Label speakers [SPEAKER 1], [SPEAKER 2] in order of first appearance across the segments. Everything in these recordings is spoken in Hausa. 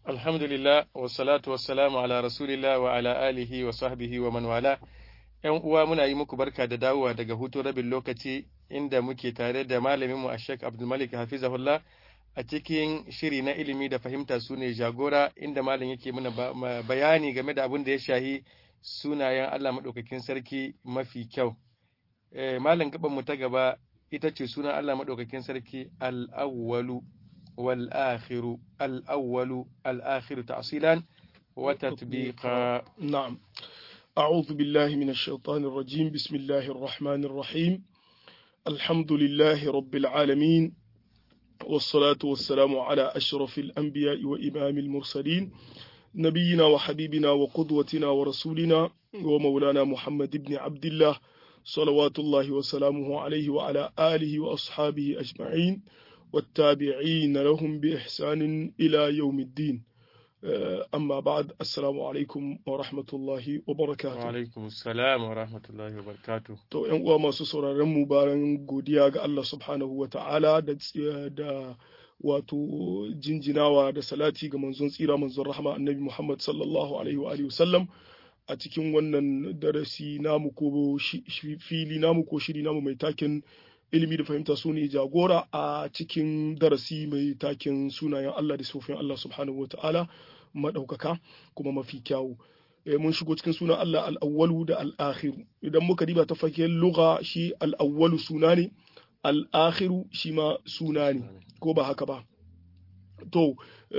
[SPEAKER 1] Alhamdulillah, wassalatu wassalamu ala rasulillah wa ala alihi wa sahbihi wa man wala. ‘Yan uwa muna yi muku barka da dawowa daga hutu rabin lokaci inda muke tare da malaminmu a Sheikh Abdulmalik Hafizahullah a cikin shiri na ilimi da fahimta su ne jagora inda malam yake muna bayani game da abin da ya shahi sunayen Allah maɗaukakin sarki mafi kyau. Malam gabanmu ta gaba ita ce sunan Allah maɗaukakin sarki al-awwalu والآخر الأول الآخر تعصيلا وتطبيقا
[SPEAKER 2] نعم أعوذ بالله من الشيطان الرجيم بسم الله الرحمن الرحيم الحمد لله رب العالمين والصلاة والسلام على أشرف الأنبياء وإمام المرسلين نبينا وحبيبنا وقدوتنا ورسولنا ومولانا محمد بن عبد الله صلوات الله وسلامه عليه وعلى آله وأصحابه أجمعين والتابعين لهم بإحسان إلى يوم الدين أما بعد السلام عليكم ورحمة الله وبركاته
[SPEAKER 1] وعليكم السلام ورحمة الله وبركاته
[SPEAKER 2] to ƴan uwa masu sauraron mu bayan godiya ga Allah subhanahu wa ta'ala da da wato jinjinawa da salati ga manzon tsira manzon rahama annabi Muhammad sallallahu alaihi wa alihi wasallam a cikin wannan darasi namu ko fili namu ko shiri namu mai taken ilimi da fahimta su ne jagora a cikin darasi mai takin sunayen Allah da sufin Allah subhanahu wa ta'ala maɗaukaka kuma mafi kyawu. E, mun shigo cikin sunan Allah al'awwalu da al'akhiru idan muka diba ta faken lugha shi al'awwalu suna ne al'akhiru shi ma suna ne ko ba haka ba to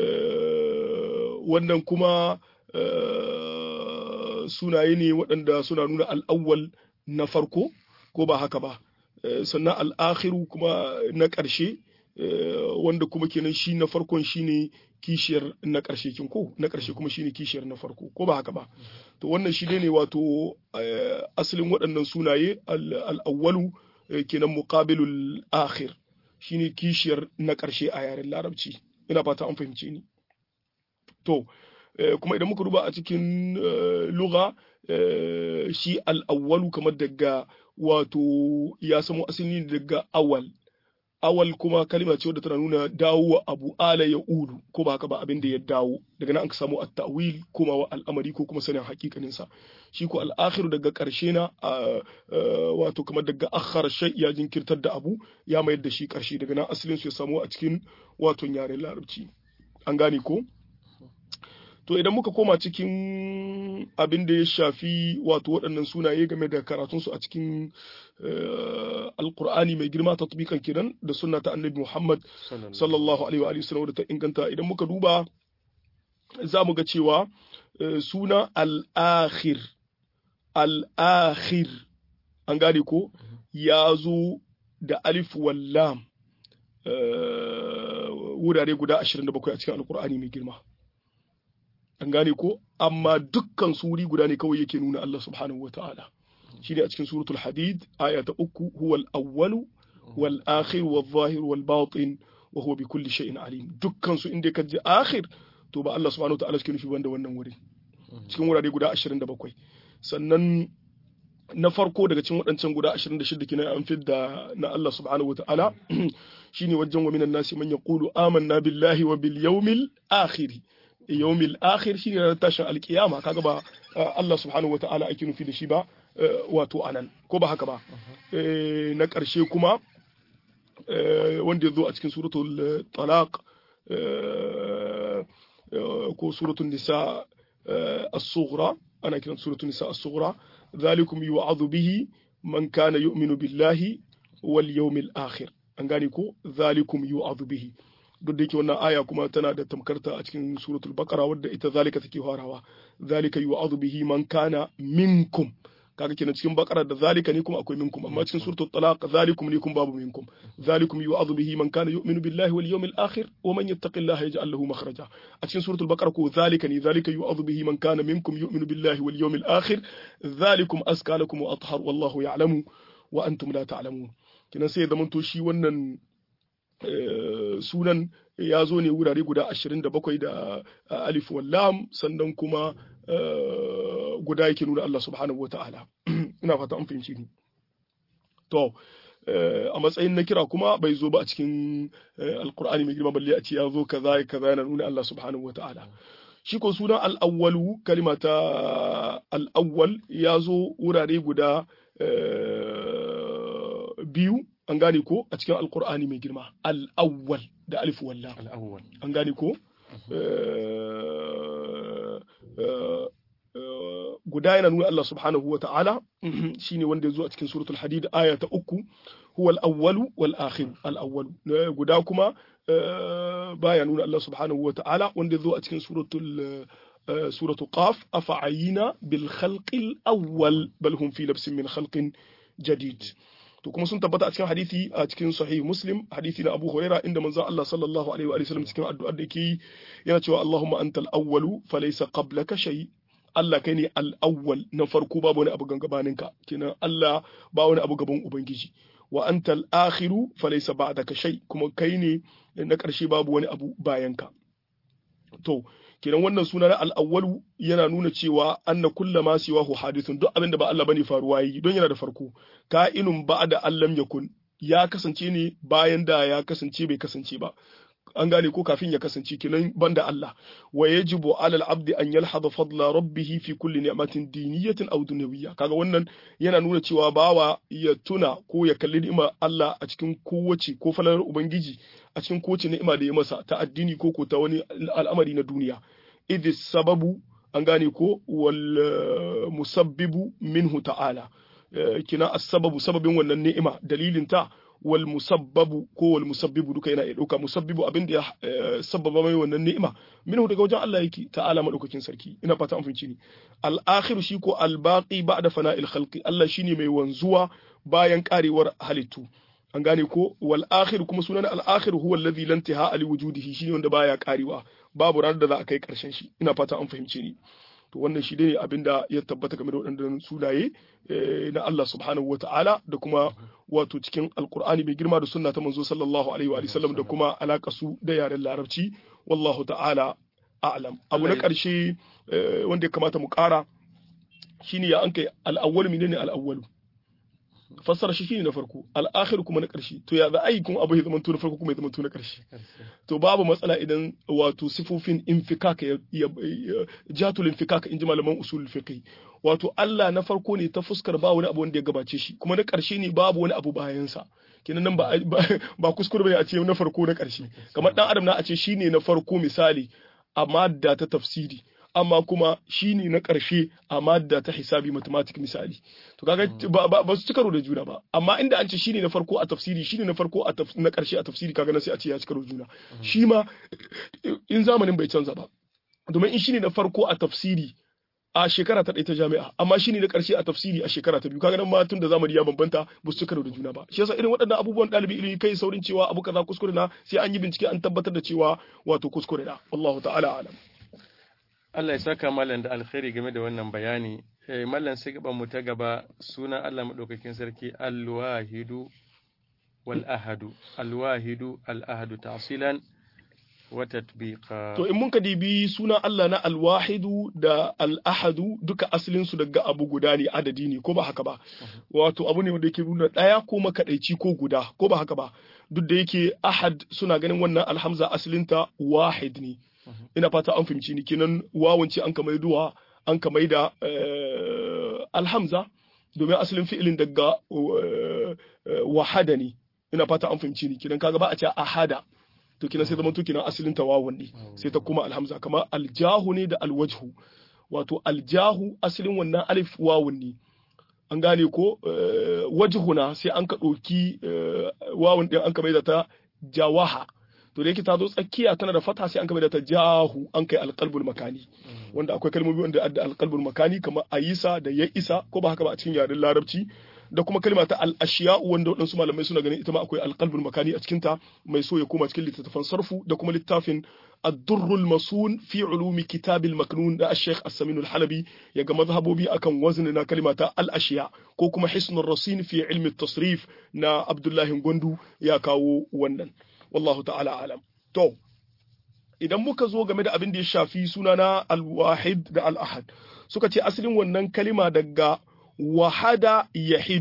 [SPEAKER 2] wannan kuma sunaye ne waɗanda suna nuna al'awwal na farko ko ba haka ba sannan al'akhiru kuma na ƙarshe wanda kuma kenan shi na farkon shine kishiyar na ƙarshe kin ko na ƙarshe kuma shine kishiyar na farko ko ba haka ba to wannan shi ne wato asalin waɗannan sunaye al'awwalu kenan muqabilul akhir shine kishiyar na ƙarshe a yaren larabci ina fata an fahimce ni to kuma idan muka duba a cikin lugha shi al'awwalu kamar daga wato ya samo asali daga awal awal kuma kalima ce wadda tana nuna dawo abu ala ya udu ko ba haka ba abin da ya dawo daga nan an samu at-ta'wil kuma wa al'amari ko kuma sanin hakikanin sa shi ko al-akhiru daga karshe na wato kamar daga akhar shay ya jinkirtar da abu ya mayar da shi karshe daga nan asalin su ya samu a cikin wato yaren larabci an gane ko to idan muka koma cikin abin da ya shafi wato waɗannan sunaye game da karatunsu a cikin alkur'ani mai girma ta tubikan kiran da sunna ta annabi muhammad sallallahu alaihi wa sallam da ta inganta idan muka duba za mu ga cewa suna al'akhir al'akhir an gane ko ya zo da alif wallam wurare guda 27 a cikin alkur'ani mai girma an gane ko amma dukkan suri guda ne kawai yake nuna Allah subhanahu wa ta'ala shine a cikin suratul hadid aya ta uku huwa al-awwalu wal akhir wal zahir wal batin wa huwa bi kulli shay'in alim dukkan su inda kaje akhir to ba Allah subhanahu wa ta'ala suke nufi banda wannan wuri cikin wurare guda 27 sannan na farko daga cikin waɗancan guda 26 kenan an fidda na Allah subhanahu wa ta'ala shine wajen wa minan nasi man yaqulu amanna billahi wa bil yawmil akhir yawmil akhir shine ranar tashin alkiyama kaga ba Allah subhanahu wata'ala ake nufi da shi ba wato anan ko ba haka ba na ƙarshe kuma wanda ya zo a cikin suratul talaq ko suratul nisa as-sughra ana kiran suratul nisa as-sughra zalikum yu'adhu bihi man kana yu'minu billahi wal yawmil akhir an gane ko zalikum yu'adhu bihi duk da yake wannan aya kuma tana da tamkarta a cikin suratul baqara wadda ita zalika take farawa zalika yu'adhu bihi man kana minkum kaga kenan cikin baqara da zalika ne kuma akwai minkum amma cikin suratul talaq zalikum ne kuma babu minkum zalikum yu'adhu bihi man kana yu'minu billahi wal yawmil akhir wa man yattaqillaha yaj'al lahu makhraja a cikin suratul baqara ko zalika ne zalika yu'adhu bihi man kana minkum yu'minu billahi wal yawmil akhir zalikum azka lakum wa athhar wallahu ya'lamu wa antum la ta'lamun kenan sai zaman to shi wannan sunan ya zo ne wurare guda ashirin da bakwai da alif wallam sannan kuma guda yake nuna Allah subhanahu wa ta'ala ina fata an fahimci ni to a matsayin na kira kuma bai zo ba a cikin alqur'ani mai girma balle a ce ya zo kaza kaza yana nuna Allah subhanahu wataala shi ko sunan al'awwalu kalima ta al'awwal ya zo wurare guda biyu an gane ko a cikin alkur'ani mai girma al'awwal da alif walla an gane ko guda yana nuna Allah subhanahu wa ta'ala shine wanda ya zo a cikin suratul hadid aya ta uku huwa al-awwalu wal akhir al-awwalu guda kuma baya nuna Allah subhanahu wa ta'ala wanda ya zo a cikin suratul suratul qaf afa'ayina bil khalqil awwal bal hum fi labsin min khalqin jadid to kuma sun tabbata a cikin hadisi a cikin sahih muslim hadisi na abu huraira inda manzon Allah sallallahu alaihi wa sallam cikin addu'ar da yake yana cewa Allahumma antal awwalu falaysa qablaka shay Allah kai ne al-awwal na farko babu wani abu gabaninka kenan Allah ba wani abu gaban ubangiji wa antal akhiru falaysa ba'daka shay kuma kai ne na ƙarshe babu wani abu bayanka to kenan wannan suna na al'awwalu yana nuna cewa anna kulla ma siwahu hadithun duk abin da ba Allah bane faruwa yi don yana da farko ka'inun ba'da allam yakun ya kasance ne bayan da ya kasance bai kasance ba an gane ko kafin ya kasance kenan banda Allah wa yajibu ala al-abdi an yalhadha fadla rabbih fi kulli ni'matin diniyatin aw dunyawiyya kaga wannan yana nuna cewa bawa ya tuna ko ya kalli ni'ima Allah a cikin kowace ko falalar ubangiji a cikin kowace ni'ima da ya masa ta addini ko ko ta wani al'amari na duniya idh sababu an gane ko wal musabbibu minhu ta'ala kina as-sababu sababin wannan ni'ima dalilin ta wal musabbabu ko wal musabbibu duka yana iya dauka musabbibu abin da ya sababa mai wannan ni'ima minhu daga wajen Allah yake ta'ala madaukakin sarki ina fata an fahimci ni al akhir shi ko al baqi ba'da fana'il khalqi Allah shine mai wanzuwa bayan karewar halittu an gane ko wal akhir kuma sunan al akhir huwa alladhi lan tihaa li wujudihi shine wanda baya karewa babu ranar da za a kai karshen shi ina fata an fahimce ni to wannan shi ne abin da ya tabbata game da waɗannan sunaye na Allah subhanahu wa ta'ala da kuma wato cikin alkur'ani mai girma da sunna ta manzo sallallahu alaihi wa sallam da kuma alaka su da yaren larabci wallahu ta'ala a'lam abu na ƙarshe wanda ya kamata mu ƙara shine ya an kai al'awwal menene al'awwalu fassara shi shine na farko al'akhir kuma na ƙarshe to ya za a yi kuma abu ya zama na farko kuma ya zama na ƙarshe to babu matsala idan wato sifofin infikaka ya jatul infikaka in ji malaman usul fiqh wato Allah na farko ne ta fuskar ba wani abu wanda ya gabace shi kuma na ƙarshe ne babu wani abu bayan sa kenan nan ba ba kuskure bane a ce na farko na ƙarshe kamar dan adam na a ce shine na farko misali amma da ta tafsiri amma kuma shi ne na ƙarshe a madda ta hisabi mathematics misali to kaga ba su ci karo da juna ba amma inda an ce shi ne na farko a tafsiri shi ne na farko na ƙarshe a tafsiri kaga na sai a ce ya ci karo da juna shi ma in zamanin bai canza ba domin in shi ne na farko a tafsiri a shekara ta ɗaya ta jami'a amma shi ne na ƙarshe a tafsiri a shekara ta biyu kaga nan ma tun da zamani ya bambanta ba su karo da juna ba shi yasa irin waɗannan abubuwan ɗalibi ilimi kai saurin cewa abu kaza kuskure na sai an yi bincike an tabbatar da cewa wato kuskure na wallahu ta'ala alam
[SPEAKER 1] Allah ya saka mallan da alkhairi game da wannan bayani. Eh, mallan sai gaban mu ta gaba sunan Allah madaukakin sarki Al-Wahidu wal Ahadu. Al-Wahidu al-Ahadu ta'silan wa tatbiqa.
[SPEAKER 2] To in mun ka dibi sunan Allah na Al-Wahidu da Al-Ahadu duka asalin su daga abu guda ne adadi ne ko ba haka ba. Wato abu ne wanda yake nuna daya ko makadaici ko guda ko ba haka ba. Duk da yake Ahad suna ganin wannan alhamza asalinta wahid ne. ina fata an fahimci ni kenan wawance an kamar duwa an kamar da alhamza domin asalin fi'ilin daga wahada ne ina fata an fahimci ni kenan kaga ba a ce ahada to kenan sai zama to kenan asalin ta wawan ne sai ta kuma alhamza kamar aljahu ne da alwajhu wato aljahu asalin wannan alif wawun ne an gane ko wajhuna sai an ka ɗauki wawun ɗin an ka da ta jawaha to da yake ta zo tsakiya tana da fata sai an kama da ta jahu an kai alqalbul makani wanda akwai kalmomi wanda adda alqalbul makani kamar ayisa da ya isa ko ba haka ba a cikin yaren larabci da kuma kalma ta al-ashiya wanda waɗansu malamai suna ganin ita ma akwai alqalbul makani a cikin ta mai so ya koma cikin littattafan sarfu da kuma littafin الدر المصون في علوم كتاب المكنون ده الشيخ السمين الحلبي يجا مذهبه بي أكن وزننا كلمة الأشياء كوكما حسن الرصين في علم التصريف نا عبد الله غندو يا كاو ونن wallahu ta'ala alam to idan muka zo game da abin da ya shafi sunana al-wahid da al-ahad suka ce asalin wannan kalima daga wahada yahidu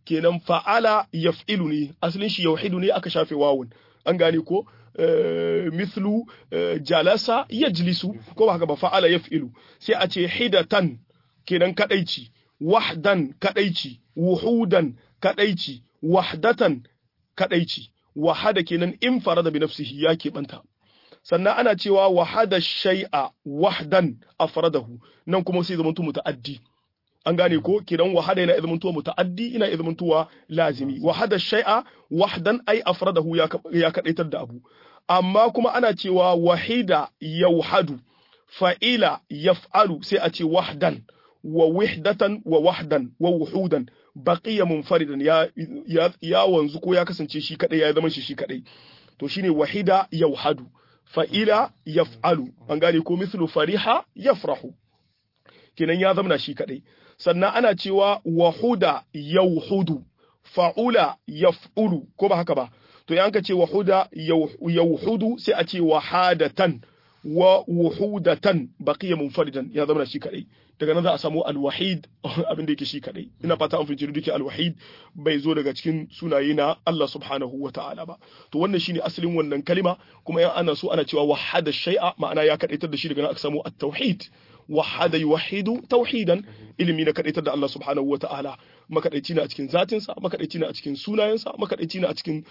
[SPEAKER 2] kenan fa'ala yaf'ilu ne asalin shi yauhidu ne aka shafe wawun an gane ko mithlu jalasa yajlisu ko ba haka ba fa'ala yaf'ilu sai a ce hidatan kenan kadaici wahdan kadaici wuhudan kadaici wahdatan kadaici wahada kenan in farada bi nafsihi ya keɓanta sannan ana cewa wahada shay'a wahdan afradahu nan kuma sai zamanto muta'addi an gane ko kidan wahada yana zamanto muta'addi ina zamantowa lazimi wahada shay'a wahdan ai afradahu ya ya kadaitar da abu amma kuma ana cewa wahida yauhadu fa'ila yaf'alu sai a ce wahdan wa wihdatan wa wahdan wa wuhudan baqiya munfaridan ya, ya, ya wanzu ko ya kasance shi kadai ya zama shi shi kadai to shine wahida yauhadu fa'ila yaf'alu an gane ko mislu fariha yafrahu kenan ya zama shi kadai sannan ana cewa wahuda yauhudu fa'ula yaf'ulu ko ba haka ba to yanka ce wahuda yauhudu sai a ce wahadatan wa wuhudatan baqiya munfaridan ya zama shi kadai daga nan za a samu alwahid abin da yake shi kadai ina fata an fahimci duke alwahid bai zo daga cikin sunaye na Allah subhanahu wa ta'ala ba to wannan shine asalin wannan kalima kuma yan ana so ana cewa wahada shay'a ma'ana ya kadaitar da shi daga nan aka samu at-tauhid wahada yuwahidu tauhidan ilimi na kadaitar da Allah subhanahu wa ta'ala makadaici na a cikin zatinsa makadaici na a cikin sunayensa makadaici na a cikin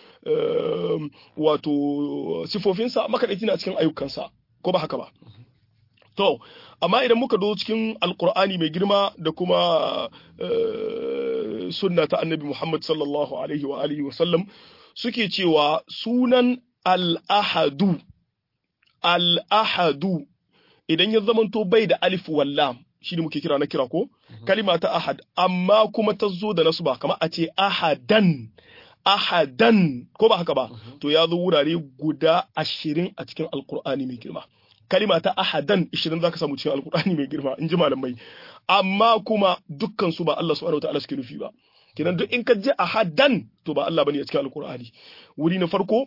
[SPEAKER 2] wato sifofinsa makadaici na a cikin ayyukansa ko ba haka ba to amma idan muka zo cikin alkur'ani mai girma da kuma sunna ta annabi muhammad sallallahu alaihi wa alihi wasallam suke cewa sunan al'ahadu al'ahadu idan ya zamanto bai da alif wallam shi ne muke kira na kira ko kalima ta ahad amma kuma ta zo da nasu ba kamar a ce ahadan ahadan ko ba haka ba to ya zo wurare guda ashirin a cikin alkur'ani mai girma kalima ta ahadan ishirin zaka samu cikin alkur'ani mai girma in ji malamai amma kuma dukkan su ba Allah subhanahu wataala suke nufi ba kenan duk in ka je ahadan to ba Allah bane a cikin alkur'ani wuri na farko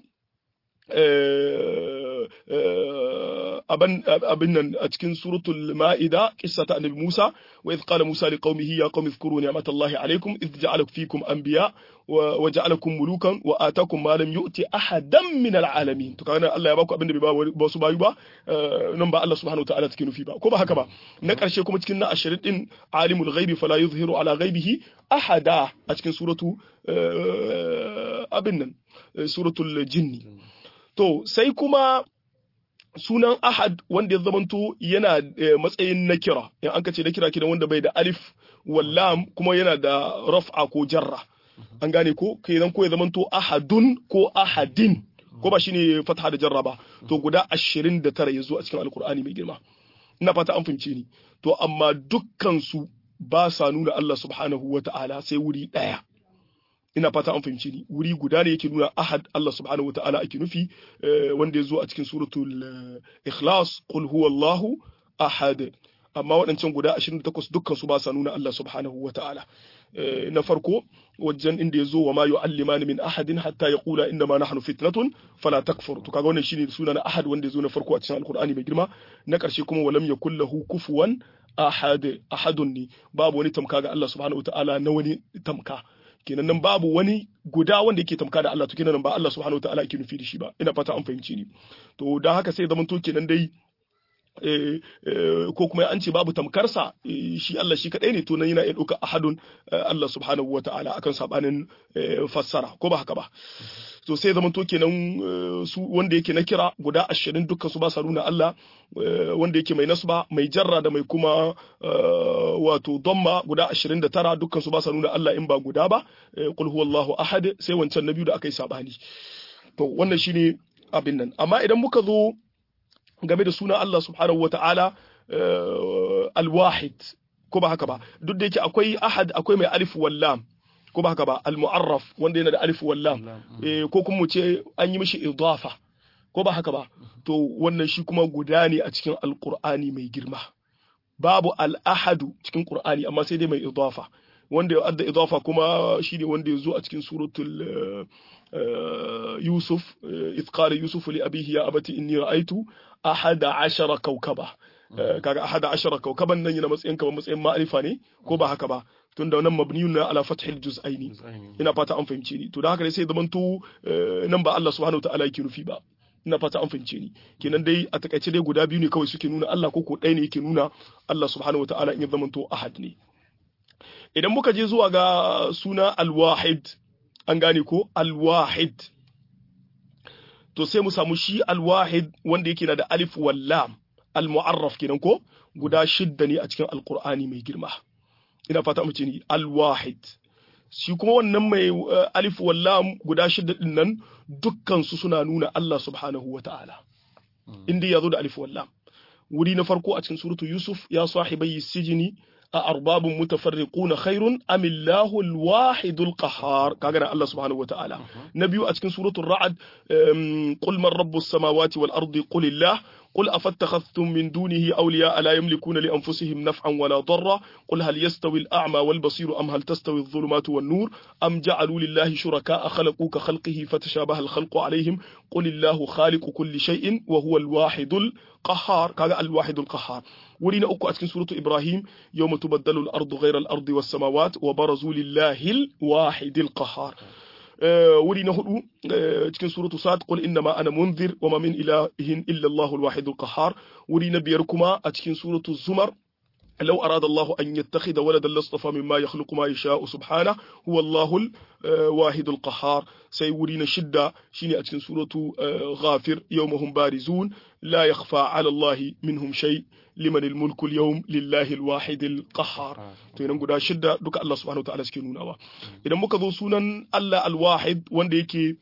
[SPEAKER 2] abin nan a cikin suratul ma'ida kissa ta annabi Musa wa idh qala Musa liqaumihi ya qaumi dhkuru ni'matallahi alaykum idh ja'ala fikum anbiya wa ja'alakum mulukan wa atakum ma lam yu'ti ahadan min al'alamin to kaga Allah ya baku abin da bai ba su bayu ba nan ba Allah subhanahu wa ta'ala take nufi ba ko ba haka ba na karshe kuma cikin na ashirin din alimul ghaibi fala yuzhiru ala ghaibihi ahada a cikin suratu abin nan suratul jinni To, sai kuma sunan Ahad wanda ya zamanto yana matsayin na kira, in an ce na kira kiran wanda bai da alif wallam kuma yana da raf'a ko jarra. An gane ko, kenan ko ya zamanto Ahadun ko Ahadin, ko ba shine fatha da jarra ba, to guda ashirin da tara ya zo a cikin Alkur'ani mai girma. Ina fata an fahimce ni. To, amma dukkansu ba sa nuna Allah subhanahu wa ta'ala sai wuri ɗaya. ina fata an fahimci ni wuri guda ne yake nuna ahad Allah subhanahu wataala ake nufi wanda ya zo a cikin suratul ikhlas qul huwallahu ahad amma waɗancan guda 28 dukkan su ba sa nuna Allah subhanahu wataala na farko wajen inda ya zo wa ma yu'allimani min ahadin hatta yaqula inna ma nahnu fitnatun fala takfur to kaga wannan shine suna na ahad wanda ya zo na farko a cikin alqur'ani mai girma na ƙarshe kuma walam yakul lahu kufuwan ahad ahadun ne babu wani tamka ga Allah subhanahu wataala na wani tamka kenan nan babu wani guda wanda yake tamka da Allah to kenan ba Allah subhanahu wataala yake nufi da shi ba ina fata an fahimci ni to dan haka sai zaman to kenan dai ko kuma an ce babu tamkarsa shi Allah shi kadai ne to nan yana iya ɗauka ahadun Allah subhanahu wataala akan sabanin fassara ko ba haka ba to sai zaman to kenan su wanda yake na kira guda ashirin dukkan su ba sa nuna Allah wanda yake mai nasba mai jarra da mai kuma wato domma guda ashirin da tara dukkan su ba sa nuna Allah in ba guda ba qul huwallahu ahad sai wancan na biyu da aka yi sabani to wannan shine abin nan amma idan muka zo game da sunan Allah subhanahu wata'ala alwahid ko ba haka ba duk da yake akwai ahad akwai mai alif wallam ko ba haka ba al-mu'arraf wanda yana da alif wallam ko kuma mu ce an yi mishi idafa ko ba haka ba to wannan shi kuma guda ne a cikin alqur'ani mai girma babu al-ahadu cikin qur'ani amma sai dai mai idafa wanda ya adda idafa kuma shine wanda ya zo a cikin suratul Yusuf idh qala Yusuf li abihi ya abati inni ra'aytu ahada ashara kawkaba kaga ahada ashara kawkaban nan yana matsayin kamar matsayin ma'arifa ne ko ba haka ba tunda nan mabniyun na ala fathil juz'aini ina fata an fahimce ni to da haka ne sai zamanto nan ba Allah subhanahu wataala yake nufi ba ina fata an fahimce ni kenan dai a takaice dai guda biyu ne kawai suke nuna Allah ko ko ɗaya ne yake nuna Allah subhanahu wataala in ya zamanto ahad ne idan muka je zuwa ga suna alwahid an gane ko alwahid to sai mu samu shi alwahid wanda yake na da alif wallam almu'arraf kenan ko guda shidda ne a cikin alqur'ani mai girma ina fata mu ce ni alwahid shi kuma wannan mai alif wallam guda shidda din nan dukkan su suna nuna Allah subhanahu wata'ala inda yazo da alif wallam wuri na farko a cikin suratu yusuf ya sahibai sijini أأرباب متفرقون خير أم الله الواحد القهار كاغنا الله سبحانه وتعالى نبي أتكن سورة الرعد قل من رب السماوات والأرض قل الله قل أفاتخذتم من دونه أولياء لا يملكون لأنفسهم نفعا ولا ضرا قل هل يستوي الأعمى والبصير أم هل تستوي الظلمات والنور أم جعلوا لله شركاء خلقوا كخلقه فتشابه الخلق عليهم قل الله خالق كل شيء وهو الواحد القهار كذا الواحد القهار ولينا أكو أتكن سورة إبراهيم يوم تبدل الأرض غير الأرض والسماوات وبرزوا لله الواحد القهار wuri na hudu cikin suratu sad qul innama ana munzir wa ma min ilahin illa Allahu al-wahid al-qahhar wuri na biyar kuma a cikin suratu zumar لو أراد الله أن يتخذ ولدا لاصطفى مما يخلق ما يشاء سبحانه هو الله الواحد القهار سيورين شدة شيني أتكن سورة غافر يوم هم بارزون لا يخفى على الله منهم شيء liman mulku yawm lillahi alwahid alqahhar to idan guda shidda duka Allah subhanahu wataala suke nunawa idan muka zo sunan Allah alwahid wanda yake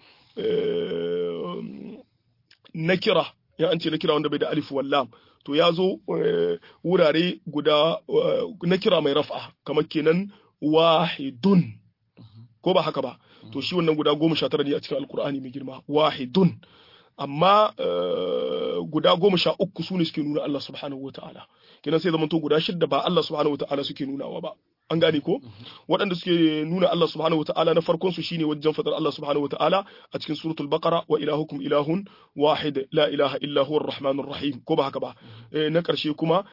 [SPEAKER 2] nakira ya an ce nakira wanda bai da alif wallam to ya zo wurare guda nakira mai raf'a kamar kenan wahidun ko ba haka ba to shi wannan guda goma sha tara ne a cikin alkur'ani mai girma wahidun amma guda goma sha uku su ne suke nuna Allah subhanahu wa ta'ala kenan sai zamanto guda shidda ba Allah subhanahu wa ta'ala suke nunawa ba an gane ko waɗanda suke nuna Allah subhanahu wa ta'ala na farkon su shine wajen fadar Allah subhanahu wa ta'ala a cikin suratul baqara wa ilahukum ilahun wahid la ilaha illa huwa arrahmanur rahim ko ba haka ba na karshe kuma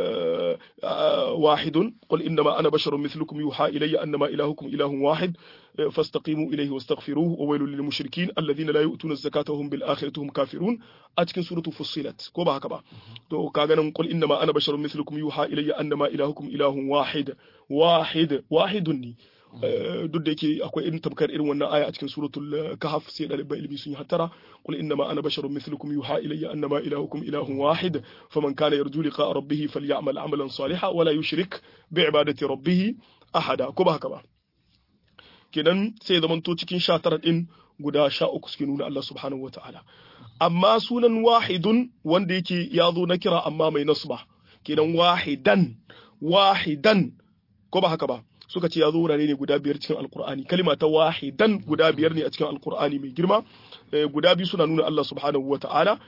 [SPEAKER 2] wahidun qul innama ana basharun mithlukum yuha ilayya annama ilahukum ilahun wahid فاستقيموا إليه واستغفروه وويل للمشركين الذين لا يؤتون الزكاة وهم بالآخرة هم كافرون أتكن سورة فصلت كوبا هكذا تو كاغنا قل إنما أنا بشر مثلكم يوحى إلي أنما إلهكم إله واحد واحد واحد ني duk da yake akwai irin tamkar irin wannan aya a cikin suratul kahf sai dalibai ilimi sun yi hattara qul innama ana basharun mithlukum yuha ilayya annama ilahukum ilahun wahid faman kana yarju liqa rabbih falyamal amalan salihan wala yushrik bi ibadati rabbih ahada ko ba haka ba kenan sai zamanto cikin sha tara ɗin guda sha uku suke nuna Allah subhanahu wa ta'ala. Amma sunan wahidun wanda yake ya zo na kira amma mai nasba, kenan wahidan, wahidan, ko ba haka ba, suka ce ya zo wurare ne guda biyar cikin alkur'ani kalima ta wahidan guda biyar ne a cikin alkur'ani mai girma guda biyu suna nuna Allah subhanahu wa ta'ala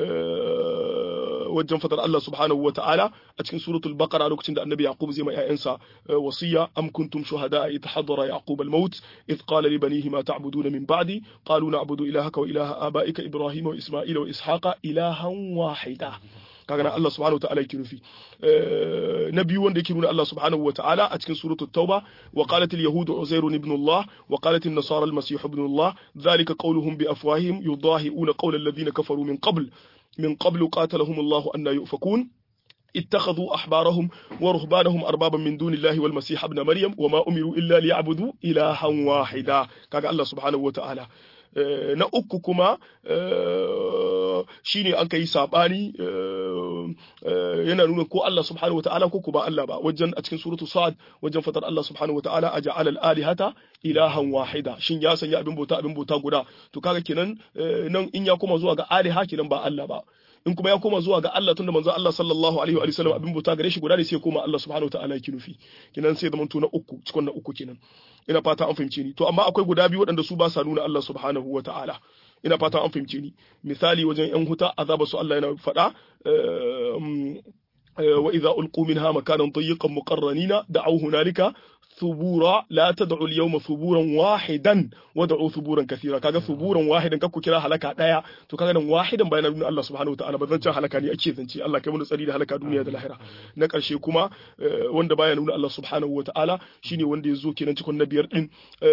[SPEAKER 2] wajen fadar Allah subhanahu wa ta'ala a cikin suratul baqara lokacin da annabi yaqub zai ma ƴaƴansa wasiya am kuntum shuhada id hadara yaqub al maut id qala li banihi ma ta'buduna min ba'di qalu na'budu ilahaka wa ilaha abaika ibrahima wa isma'ila wa ishaqa ilahan wahida kaga nan Allah subhanahu wataala yake nufi na biyu wanda yake nuna Allah subhanahu wataala a cikin suratul tauba wa qalat al yahud uzair ibn Allah wa qalat an nasara al masih ibn Allah dhalika qawluhum bi afwahihim yudahi'una qawla alladhina kafaru min qabl من قبل قاتلهم الله أن يؤفكون اتخذوا أحبارهم ورهبانهم أربابا من دون الله والمسيح ابن مريم وما أمروا إلا ليعبدوا إلها واحدا كاga Allah subhanahu wa ta'ala na uku kuma shine an kai sabani yana nuna ko Allah subhanahu wata'ala ko ba Allah ba wajen a cikin suratu sa'ad wajen fatar Allah subhanahu wata'ala a ja'ala al-alihata ilahan wahida shin ya sanya abin bauta abin bauta guda to kaga kenan nan in ya koma zuwa ga aliha kenan ba Allah ba in kuma ya koma zuwa ga Allah tunda manzo Allah sallallahu alaihi wa sallam abin bauta gare shi guda ne sai koma Allah subhanahu wata'ala yake nufi kenan sai zaman to na uku cikin na uku kenan ina fata an fahimce ni to amma akwai guda biyu waɗanda su ba sa nuna Allah subhanahu wa ta'ala ina fata an fahimce ni misali wajen yan huta azaba su Allah yana faɗa وإذا ألقوا منها مكانا ضيقا مقرنين دعوا هنالك ثبورا لا تدعوا اليوم ثبورا واحدا ودعوا ثبورا كثيرا kaga ثبورا واحدا kakku kira halaka daya to kaga nan wahidan bayan nuna Allah subhanahu wataala ba zan ci halaka ne ake zance Allah kai mu tsari da halaka duniya da lahira na karshe kuma wanda baya nuna Allah subhanahu wataala shine wanda ya zo kenan cikin na biyar din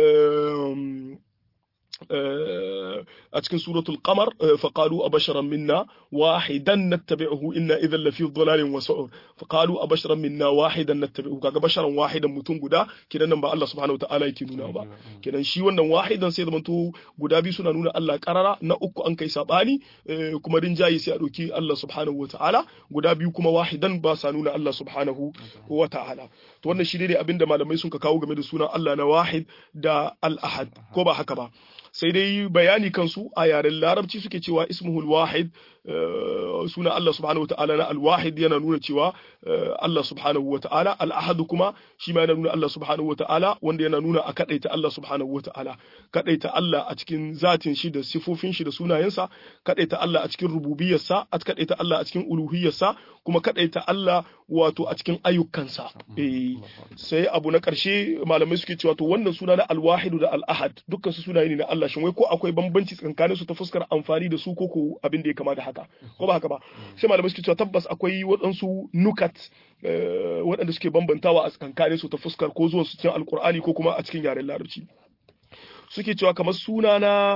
[SPEAKER 2] a cikin suratul qamar faqalu abasharan minna wahidan nattabi'uhu inna idhan lafi dhalalin wa su'ur faqalu abasharan minna wahidan nattabi'uhu kaga basharan wahidan mutum guda kidan nan ba Allah subhanahu wataala yake nuna ba kidan shi wannan wahidan sai zamanto guda biyu suna nuna Allah karara na uku an kai sabani kuma rinjayi sai a doki Allah subhanahu wataala guda biyu kuma wahidan ba sa nuna Allah subhanahu wataala to wannan shi dai abinda malamai sun ka kawo game da sunan Allah na wahid da al-ahad ko ba haka ba sai dai bayani kansu a yaren larabci suke cewa ismuhul wahid suna Allah subhanahu wata'ala na alwahid yana nuna cewa Allah subhanahu wata'ala al'ahad kuma shi ma yana nuna Allah subhanahu wata'ala wanda yana nuna a kadaita Allah subhanahu wata'ala kadaita Allah a cikin zatin shi da sifofin shi da sunayensa kadaita Allah a cikin rububiyarsa a kadaita Allah a cikin uluhiyarsa kuma kadaita Allah wato a cikin ayyukansa eh sai abu na karshe malamai suke cewa to wannan suna na alwahidu da al'ahad dukkan su sunaye ne na Allah shin wai ko akwai bambanci tsakanin su ta fuskar amfani da su ko ko abin da ya kama da haka ko ba haka ba sai malamai suke cewa tabbas akwai waɗansu nukat waɗanda suke bambantawa a tsakanin su ta fuskar ko zuwan su cikin alkur'ani ko kuma a cikin yaren larabci suke cewa kamar suna na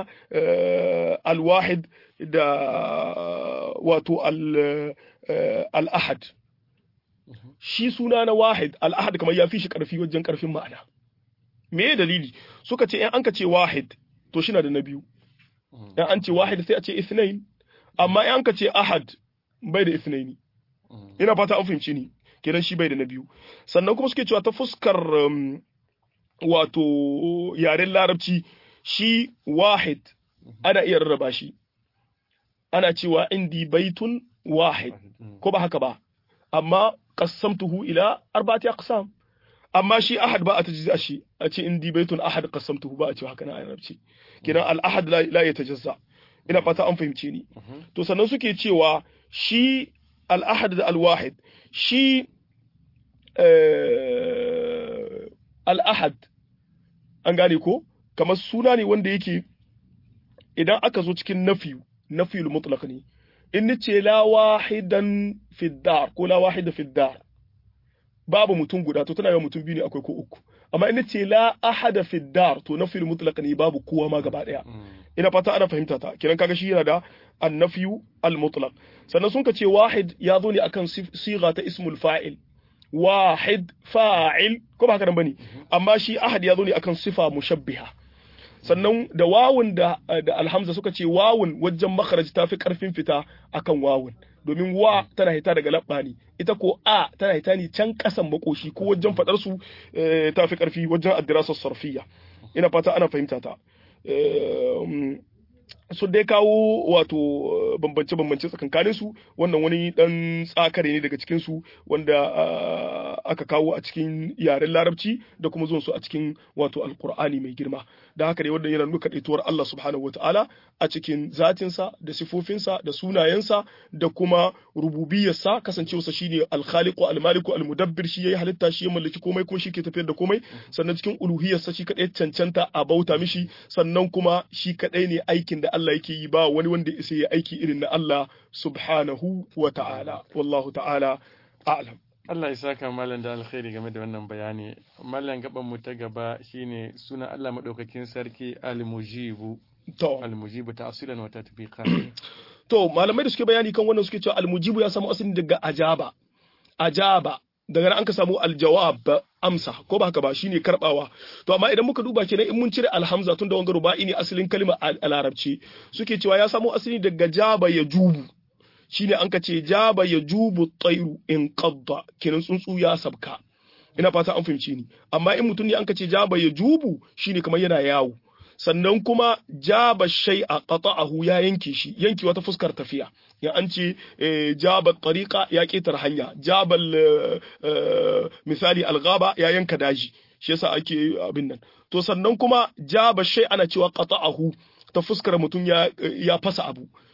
[SPEAKER 2] alwahid da wato al-ahad shi suna na wahid al-ahad kamar ya fi shi karfi wajen karfin ma'ana me dalili suka ce in an ka ce wahid to shi na da na biyu in an ce wahid sai a ce ithnain amma in an ka ce ahad bai da ithnaini ina fata an fahimci ni kenan shi bai da na biyu sannan kuma suke cewa ta fuskar wato yaren larabci shi wahid ana iya rarraba shi ana cewa indi baitun wahid ko ba haka ba amma qassamtuhu ila arba'ati aqsam amma shi ahad ba a tajza shi a ce indi baitun ahad qassamtuhu ba a ce haka na arabci kidan al ahad la ya tajazza ina fata an fahimce ni to sannan suke cewa shi al ahad da al wahid shi al ahad an gane ko kamar suna ne wanda yake idan aka zo cikin nafiyu nafiyul mutlaq ne in nace la wahidan fi dar ko la wahida fi dar babu mutum guda to tana yawan mutum biyu ne akwai ko uku amma in nace la ahada fi dar to nafiyul mutlaq ne babu kowa ma gaba daya ina fata ana fahimta ta kiran kaga shi yana da annafiyu al mutlaq sannan sun ka ce wahid ya zo ne akan siga ta ismul fa'il wahid fa'il ko ba haka nan bane amma shi ahad ya zo ne akan sifa mushabbiha sannan da wawun da da alhamza suka ce wawun wajen makharaj tafi karfin fita akan wawun domin wa tana hita daga labba ne ita ko a tana hita ne can kasan makoshi ko wajen fadar su tafi karfi wajen addirasa sarfiya ina fata ana fahimta ta su dai kawo wato bambance-bambance tsakankanin su wannan wani dan tsakare ne daga cikin su wanda aka kawo a cikin yaren larabci da kuma zuwan su a cikin wato alkur'ani mai girma da haka dai wannan yana nuna kadaituwar Allah subhanahu wataala a cikin zatinsa da sifofinsa da sunayensa da kuma rububiyarsa kasancewarsa shine alkhaliqu almaliku almudabbir shi yayi halitta shi ya mallaki komai kuma shi ke tafiyar da komai sannan cikin uluhiyarsa shi kadai cancanta a bauta mishi sannan kuma shi kadai ne aikin da Allah yake yi ba wani wanda isa ya aiki irin na Allah subhanahu wa ta'ala wallahu ta'ala a'lam
[SPEAKER 1] Allah ya saka malam da alkhairi game da wannan bayani malam gaban mu ta gaba shine suna Allah madaukakin sarki al-mujibu
[SPEAKER 2] to
[SPEAKER 1] al-mujibu ta'silan wa tatbiqan
[SPEAKER 2] to malamai da suke bayani kan wannan suke cewa al-mujibu ya samu asali daga ajaba ajaba daga nan an ka samu aljawab amsa ko ba haka ba shine karbawa to amma idan muka duba kenan in mun cire alhamza tun da wanga ruba'i ne asalin kalma a larabci suke cewa ya samo asali daga jaba ya jubu shine an ka ce jaba ya jubu tsairu in qadda kenan tsuntsu ya sabka ina fata an fahimci ni amma in mutum ne an ka ce jaba ya jubu shine kamar yana yawo sannan kuma jaba shay'a qata'ahu ya yanke shi yanki wata fuskar tafiya ya an ce jaba tariqa ya ketar hanya jabal misali alghaba ya yanka daji shi yasa ake abin nan to sannan kuma jaba shay ana cewa qata'ahu ta fuskar mutum ya ya fasa abu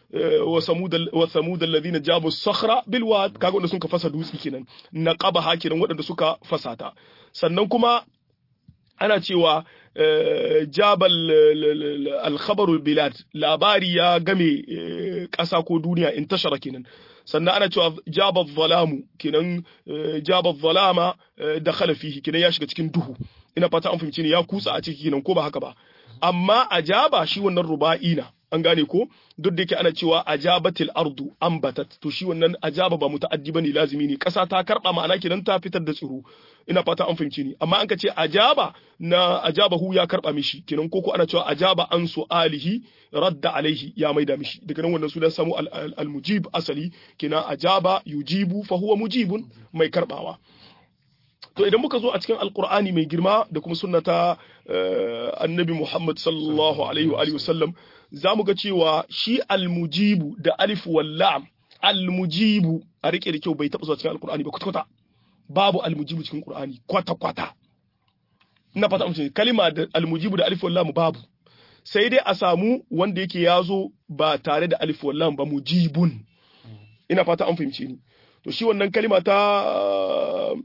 [SPEAKER 2] wa samud wa samud alladhina jabu sakhra bil wad kaga wanda suka fasa dutsi kenan naqaba hakinan waɗanda suka fasata sannan kuma ana cewa jabal alkhabarul bilad labari ya game ƙasa ko duniya in tashara kenan sannan ana cewa jabal zalamu kenan jabal zalama da fihi kenan ya shiga cikin duhu ina fata an fahimci ne ya kutsa a ciki kenan ko ba haka ba amma ajaba shi wannan ruba'i na an gane ko duk da yake ana cewa ajabatil ardu ambatat to shi wannan ajaba ba muta'addi bane lazimi ne kasa ta karba ma'ana kenan ta fitar da tsiro ina fata an fahimci ni amma an ka ce ajaba na ajabahu ya karba mishi kenan koko ana cewa ajaba an su'alihi radda alaihi ya maida mishi daga nan wannan sunan samu al-mujib asali kenan ajaba yujibu fa huwa mujibun mai karbawa to idan muka zo a cikin alkur'ani mai girma da kuma sunnata annabi muhammad sallallahu alaihi wa alihi wasallam za mu ga cewa shi almujibu da alif wallam almujibu a rike da kyau bai taɓa zuwa cikin alkur'ani ba kwata-kwata babu almujibu cikin qur'ani kwata-kwata ina fata amince kalima da almujibu da alif wallam babu sai dai a samu wanda yake yazo ba tare da alif wallam ba mujibun ina fata an fahimce ni to shi wannan kalima ta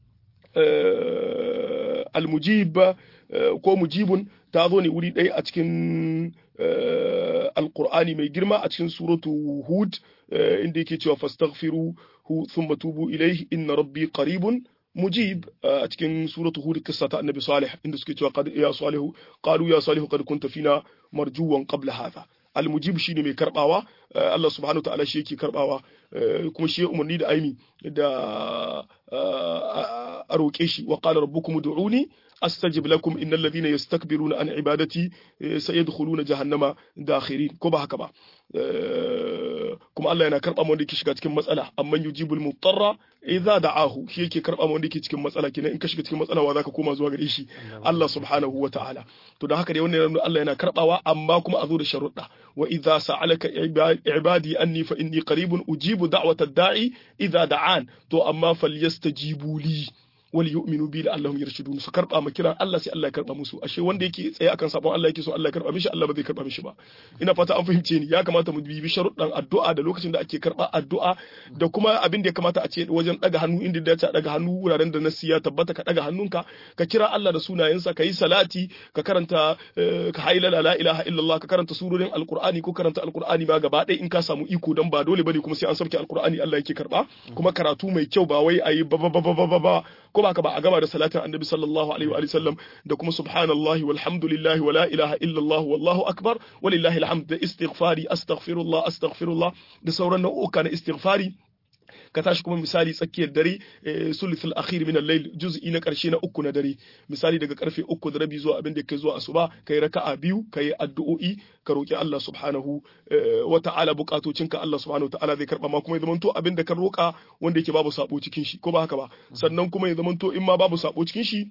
[SPEAKER 2] almujib ko mujibun ta zo ne wuri ɗaya a cikin alkur'ani mai girma a cikin suratu hud inda yake cewa fastaghfiru hu thumma tubu ilayhi inna rabbi qaribun mujib a cikin suratu hud kissa ta annabi salih inda suke cewa qad ya salihu qalu ya salihu qad kunta fina marjuwan qabla hadha almujib shine mai karbawa Allah subhanahu ta'ala shi yake karbawa kuma shi ya umarni da aimi da a roƙe shi wa qala rabbukum ud'uni astajib lakum innal ladhina yastakbiruna an ibadati sayadkhuluna jahannama dakhirin ko ba haka ba kuma Allah yana karba wanda yake shiga cikin matsala amman yujibul mutarra idza da'ahu shi yake karba wanda yake cikin matsala kenan in ka shiga cikin matsala wa zaka koma zuwa gare shi Allah subhanahu wa ta'ala to da haka dai wannan Allah yana karbawa amma kuma a zo da sharuɗa wa idza sa'alaka ibadi anni fa inni qaribun ujibu da'wata da'i idza da'an to amma falyastajibu li wal yu'minu bi la'allahum yarshudun su karba ma kiran Allah sai Allah ya karba musu ashe wanda yake tsaye akan sabon Allah yake so Allah ya karba mishi Allah ba zai karba mishi ba ina fata an fahimce ni ya kamata mu bibi sharuɗan addu'a da lokacin da ake karba addu'a da kuma abin da ya kamata a ce wajen daga hannu inda da ya daga hannu wuraren da nasi ya tabbata ka daga hannunka ka kira Allah da sunayensa ka yi salati ka karanta ka hailala la ilaha illallah ka karanta surorin alqur'ani ko karanta alqur'ani ba gaba ɗaya in ka samu iko dan ba dole bane kuma sai an sauke alqur'ani Allah yake karba kuma karatu mai kyau ba wai ayi ba ba ba ba ba ko ba ka ba a gama da salatin annabi sallallahu alaihi wa sallam da kuma subhanallahi walhamdulillahi wa la ilaha illallah wallahu akbar walillahi alhamd da istighfari astaghfirullah astaghfirullah da sauran nau'uka na istighfari ka tashi kuma misali tsakiyar dare sulithul akhir min al-layl juz'i na karshe na uku na dare misali daga karfe uku da rabi zuwa abin da yake zuwa asuba kai raka'a biyu kai addu'o'i ka roki Allah subhanahu wa ta'ala bukatocinka Allah subhanahu wa ta'ala zai karba ma kuma ya zamanto abin da ka roka wanda yake babu sabo cikin shi ko ba haka ba sannan kuma ya zamanto in ma babu sabo cikin shi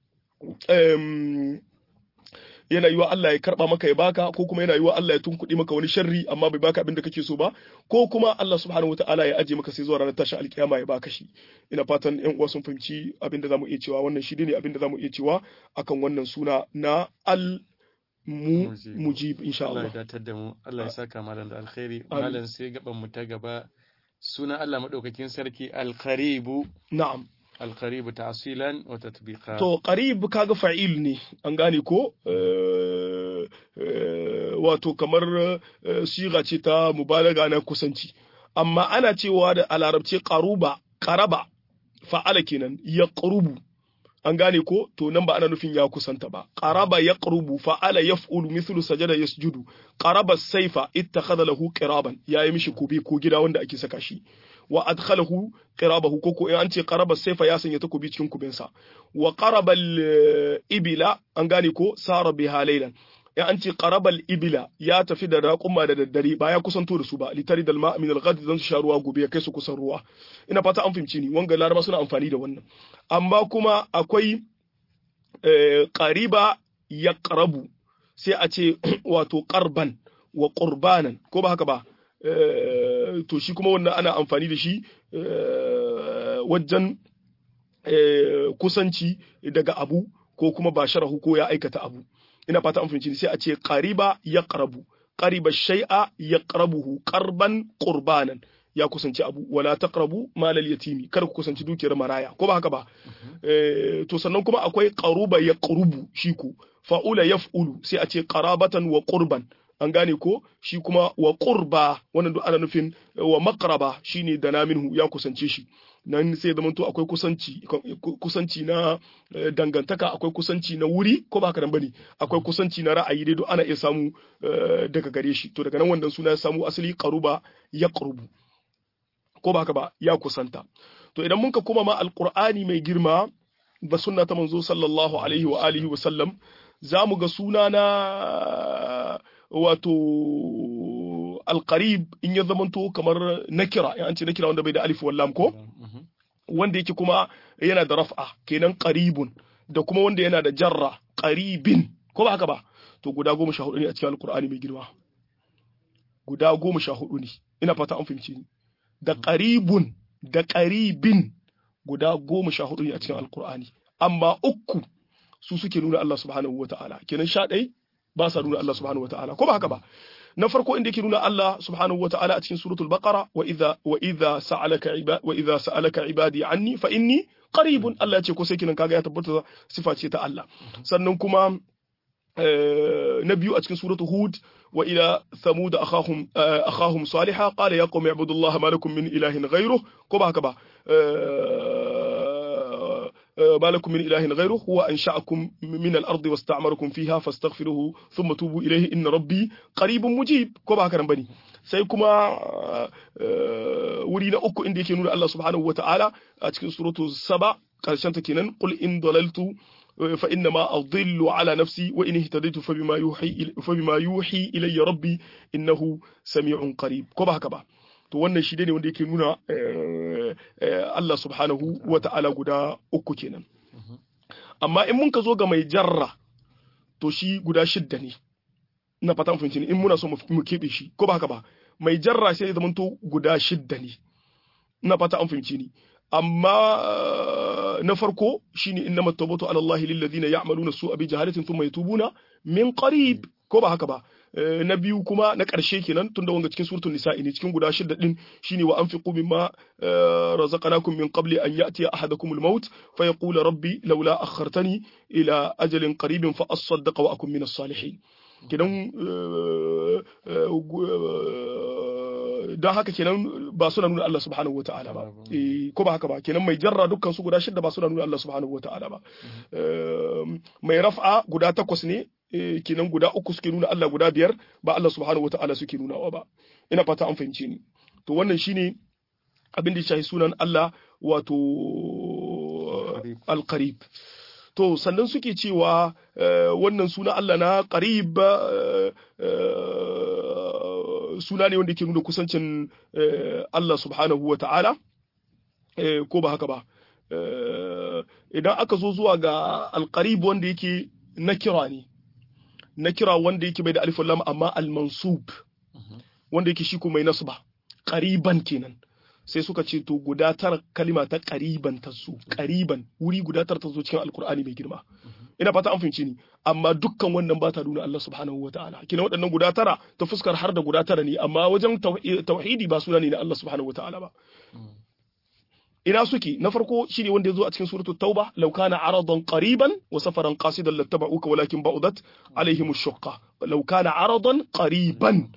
[SPEAKER 2] yana yiwa Allah ya karba maka ya baka ko kuma yana yiwa Allah ya tunkuɗe maka wani sharri amma bai baka abin da kake so ba ko kuma Allah subhanahu wataala ya aje maka sai zuwa ranar tashin alkiyama ya baka shi ina fatan ƴan uwa sun fahimci abin da zamu iya cewa wannan shi ne abin da zamu iya cewa akan wannan suna na al mu mujib insha Allah
[SPEAKER 1] Allah ya datar da mu Allah ya saka malam da alkhairi malam sai gaban mu ta gaba suna Allah madaukakin sarki al-qaribu
[SPEAKER 2] na'am
[SPEAKER 1] القريب تعصيلا وتطبيقا
[SPEAKER 2] to qarib kaga fa'il ne an gane ko wato kamar siga ce ta mubalaga na kusanci amma ana cewa da a larabci qaruba qaraba fa'ala kenan ya qarubu an gane ko to nan ba ana nufin ya kusanta ba qaraba yaqrubu fa'ala yaf'ulu mithlu sajada yasjudu qaraba saifa ittakhadha lahu qiraban yayi mishi kubi ko gida wanda ake saka shi wa adkhalahu qirabahu koko in an ce qaraba saifa ya sanya takobi cikin kubinsa wa qaraba ibila an gane ko sara biha laylan in an ce qaraba ibila ya tafi da raquma da daddare ba ya kusanto da su ba litari dal ma min al-ghad zan sha ruwa gobe ya kai su kusan ruwa ina fata an fahimci ni wanga laraba suna amfani da wannan amma kuma akwai qariba yaqrabu sai a ce wato qarban wa qurbanan ko ba haka ba to shi kuma wannan ana amfani da shi wajen kusanci daga abu ko kuma ba sharahu ko ya aikata abu ina fata an fahimci sai a ce qariba ya qarabu qariba shay'a yaqrabuhu qarban qurbanan ya kusanci abu wala taqrabu malal yatimi kar ku kusanci dukiyar maraya ko ba haka ba to sannan kuma akwai qaruba yaqrubu shi ku fa'ula yaf'ulu sai a ce qarabatan wa qurban an gane ko shi kuma wa qurba wannan duk ana nufin wa maqraba shine da naminhu ya kusance shi nan sai zama to akwai kusanci kusanci na dangantaka akwai kusanci na wuri ko ba haka nan bane akwai kusanci na ra'ayi dai duk ana iya samu daga gare shi to daga nan wannan suna ya samu asali qaruba yaqrubu ko ba haka ba ya kusanta to idan mun ka koma ma alqur'ani mai girma ba sunna ta manzo sallallahu alaihi wa alihi wa sallam za mu ga suna na wato alqarib in ya zamanto kamar nakira in an ce nakira wanda bai da alif wallam ko wanda yake kuma yana da raf'a kenan qaribun da kuma wanda yana da jarra qaribin ko ba haka ba to guda goma sha hudu ne a cikin alqur'ani mai girma guda goma sha hudu ne ina fata an fahimci ni da qaribun da qaribin guda goma sha hudu ne a cikin alqur'ani amma uku su suke nuna Allah subhanahu wata'ala kenan sha ɗai ba sa nuna Allah subhanahu wata'ala ko ba haka ba na farko inda yake nuna Allah subhanahu wata'ala a cikin suratul baqara wa idza wa idza sa'alaka ibadi wa idza sa'alaka ibadi anni fa inni qaribun Allah ya ce ko sai kinan kaga ya tabbata sifa ce ta Allah sannan kuma na biyu a cikin suratul hud wa ila thamud akhahum akhahum salihah qala ya qaumi ibudullaha ma lakum min ilahin ghayruh ko ba haka ba ما لكم من إله غيره هو أنشأكم من الأرض واستعمركم فيها فاستغفروه ثم توبوا إليه إن ربي قريب مجيب كما كان بني sai kuma wuri na uku inda yake nuna Allah subhanahu wa ta'ala a cikin suratu saba karshen ta kenan qul in dalaltu fa inna ma adillu ala nafsi wa in ihtadaytu fa bima yuhi fa bima yuhi ilayya rabbi innahu sami'un qarib ko ba haka ba to wannan shi ne wanda yake nuna Allah subhanahu wa ta'ala guda uku kenan amma in mun ka zo ga mai jarra to shi guda shidda ne na fatan fahimci ne in muna so mu keɓe shi ko ba haka ba mai jarra sai zama to guda shidda ne na fata an fahimci ni amma na farko shine innama tawbatu ala Allah lil ladina ya'maluna su'a bi jahalatin thumma yatubuna min qarib ko ba haka ba na biyu kuma na ƙarshe kenan tunda wanga cikin suratul nisa'i ne cikin guda shidda din shine wa anfiqu mimma razaqnakum min qabli an ya'ti ahadakum al-maut fa yaqula rabbi laula akhartani ila ajalin qaribin fa asaddaqa wa akun min as-salihin kenan don haka kenan ba suna nuna Allah subhanahu wata'ala ba ko ba haka ba kenan mai jarra dukkan su guda shidda ba suna nuna Allah subhanahu wata'ala ba mai raf'a guda takwas ne kenan guda uku suke nuna Allah guda biyar ba Allah subhanahu wata'ala suke nunawa ba ina fata an fahimce ni to wannan shine abin da ya shahi sunan Allah wato al-qarib to sannan suke cewa wannan suna Allah na qarib suna ne wanda ke nuna kusancin Allah subhanahu wa ta'ala ko ba haka ba idan aka zo zuwa ga alqarib wanda yake na kira ne na kira wanda yake bai da alif lam amma al-mansub wanda yake shi kuma mai nasba qariban kenan sai suka ce to guda tara kalima ta qariban ta su qariban wuri guda tara ta zo cikin alqur'ani mai girma ina fata an fahimci ni amma dukkan wannan ba ta nuna Allah subhanahu wa ta'ala kina waɗannan guda tara ta fuskar har da guda tara ne amma wajen tauhidi ba suna ne na Allah subhanahu wa ta'ala ba ina suke na farko shine wanda yazo a cikin suratul tauba law kana aradan qariban wa safaran qasidan lattaba'uka walakin ba'udat alaihim ash-shaqqa law kana aradan qariban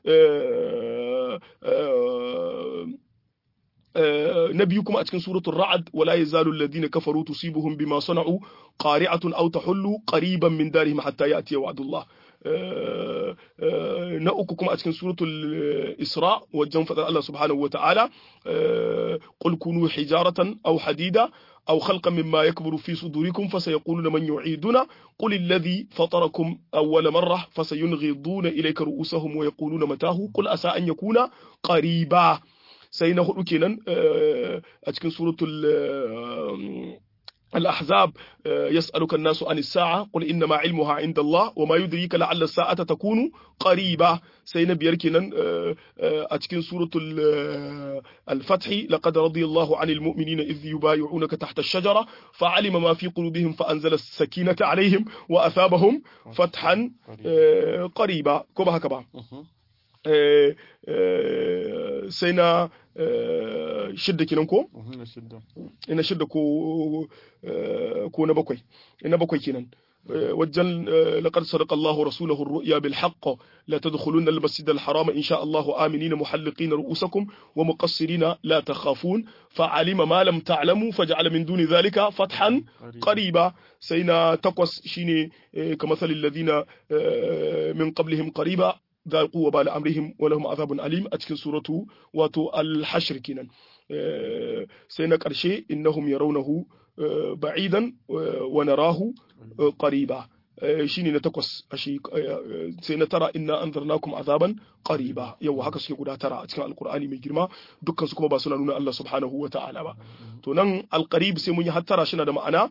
[SPEAKER 2] na biyu kuma a cikin suratul ra'd wala yazalu alladhina kafaru tusibuhum bima sana'u qari'atun aw tahullu qariban min darihim hatta ya'tiya wa'dullah na uku kuma a cikin suratul isra wajen fadar Allah subhanahu wa ta'ala qul kunu hijaratan aw hadida أو خلقا مما يكبر في صدوركم فسيقولون من يعيدنا قل الذي فطركم أول مرة فسينغضون إليك رؤوسهم ويقولون متاه قل أسى أن يكون قريبا sai na hudu kenan a cikin suratul الأحزاب يسألك الناس عن الساعة قل إنما علمها عند الله وما يدريك لعل الساعة تكون قريبة سينا بيركنا أتكن سورة الفتح لقد رضي الله عن المؤمنين إذ يبايعونك تحت الشجرة فعلم ما في قلوبهم فأنزل السكينة عليهم وأثابهم فتحا قريبا كما هكذا sai na shidda kenan ko? ina shidda ko ko na bakwai ina bakwai kenan wajen لقد صدق الله رسوله الرؤيا بالحق لا تدخلون المسجد الحرام إن شاء الله آمنين محلقين رؤوسكم ومقصرين لا تخافون فعلم ما لم تعلموا فجعل من دون ذلك فتحا قريبا سينا تقوس شيني كمثل الذين من قبلهم قريبا ذاقوا وبال امرهم ولهم عذاب اليم a cikin suratu wato al-hashr kenan sai na karshe innahum yarawnahu ba'idan wa narahu qariba shine na takwas ashi sai na tara inna anzarnakum azaban qariba yau haka suke guda tara a cikin alqur'ani mai girma dukkan su kuma ba suna nuna Allah subhanahu wa ta'ala ba to nan alqarib sai mun yi hattara shi na da ma'ana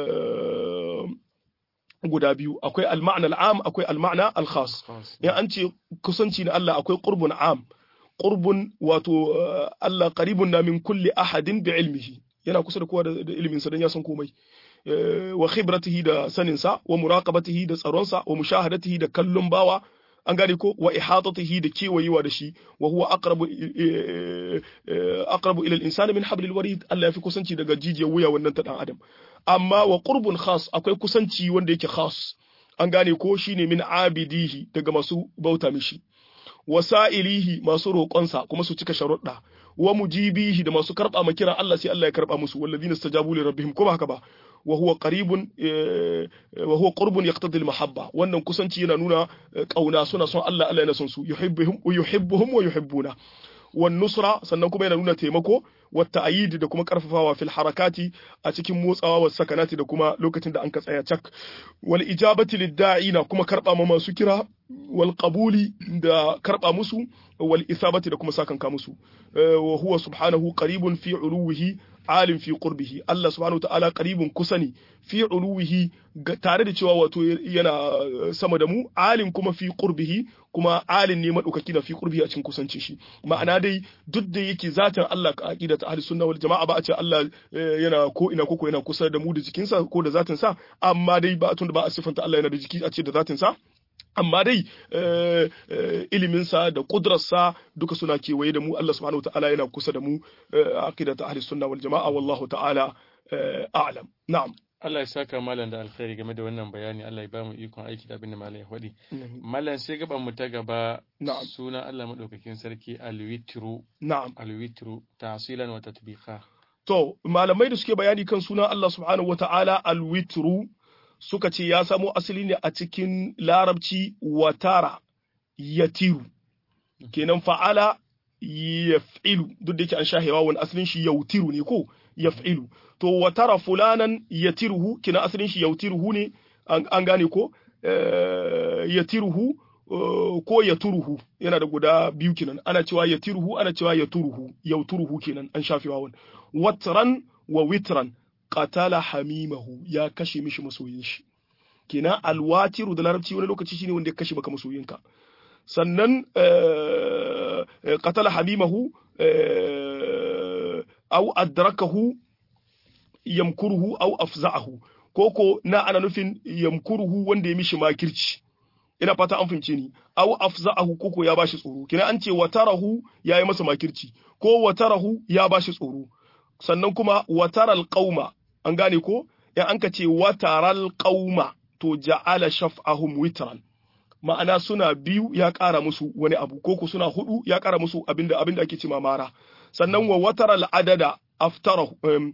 [SPEAKER 2] guda biyu akwai al-ma'na al-am akwai al-ma'na al-khas in an ce kusanci na Allah akwai qurbun am qurbun wato Allah qaribun na min kulli ahadin bi ilmihi yana kusa da kowa da ilimin sa dan ya san komai wa khibratihi da sanin sa wa muraqabatihi da tsaron sa wa mushahadatihi da kallon bawa an gane ko wa ihatatihi da kewayewa da shi wa huwa aqrabu aqrabu ila al-insani min hablil warid Allah ya fi kusanci daga jijiyar wuya wannan ta dan adam amma wa qurbun khas akwai kusanci wanda yake khas an gane ko shine min abidihi daga masu bauta mishi wasa'ilihi masu roƙonsa kuma su cika sharuɗa wa mujibihi da masu karɓa ma kiran Allah sai Allah ya karɓa musu walladhina istajabu li rabbihim kuma haka ba wa huwa qaribun wa huwa qurbun yaqtadi al-mahabba wannan kusanci yana nuna kauna suna son Allah Allah yana son su yuhibbuhum wa yuhibbuhum wa yuhibbuna wan nusra sannan kuma yana nuna taimako wa ta'yid da kuma karfafawa fil harakati a cikin motsawa wa sakanati da kuma lokacin da an ka tsaya cak wal ijabati lid-da'ina kuma karba ma masu kira wal qabuli da karba musu wal isabati da kuma sakanka musu wa huwa subhanahu qaribun fi uluwihi alim fi qurbihi Allah subhanahu ta'ala qaribun kusani fi uluwihi tare da cewa wato yana sama da mu alim kuma fi qurbihi kuma alim ne madaukaki da fi qurbihi a cikin kusanci shi ma'ana dai duk da yake zatin Allah ka aqida ta ahli sunna wal jama'a ba a ce Allah yana ko ina koko yana kusa da mu da jikinsa ko da zatin sa amma dai ba tun da ba a sifanta Allah yana da jiki a ce da zatin sa amma dai iliminsa da kudurarsa duka suna kewaye da mu Allah subhanahu ta'ala yana kusa da mu aqida ta ahli sunna wal jama'a wallahu ta'ala a'lam na'am
[SPEAKER 1] Allah ya saka malam da alkhairi game da wannan bayani Allah ya ba mu ikon aiki da abin da malam ya faɗi malam sai gaban mu ta gaba suna Allah madaukakin sarki alwitru
[SPEAKER 2] na'am
[SPEAKER 1] alwitru tahsilan wa tatbiqa
[SPEAKER 2] to malamai da suke bayani kan sunan Allah subhanahu wata'ala alwitru suka ce ya samo asali ne a cikin larabci watara yatiru kenan fa'ala yaf'ilu duk da yake an shahewa wani asalin shi yautiru ne ko yaf'ilu to watara fulanan yatiruhu kenan asalin shi yautiruhu ne an gane ko yatiruhu ko yaturuhu yana da guda biyu kenan ana cewa yatiruhu ana cewa yaturuhu yauturuhu kenan an shafewa wani watran wa witran qatala hamimahu ya kashe mishi masoyin shi kenan alwatiru da larabci wani lokaci shine wanda ya kashe maka masoyinka sannan qatala hamimahu aw adrakahu yamkuruhu aw afza'ahu koko na ana nufin yamkuruhu wanda ya mishi makirci ina fata an fince ni aw afza'ahu koko ya bashi tsoro kina an ce watarahu yayi masa makirci ko watarahu ya bashi tsoro sannan kuma wataral qauma an gane ko in an ka ce wataral qauma to ja'ala shaf'ahum witran ma'ana suna biyu ya ƙara musu wani abu ko ku suna hudu ya ƙara musu abinda abinda ake ce mara sannan wa wataral adada aftarahu um,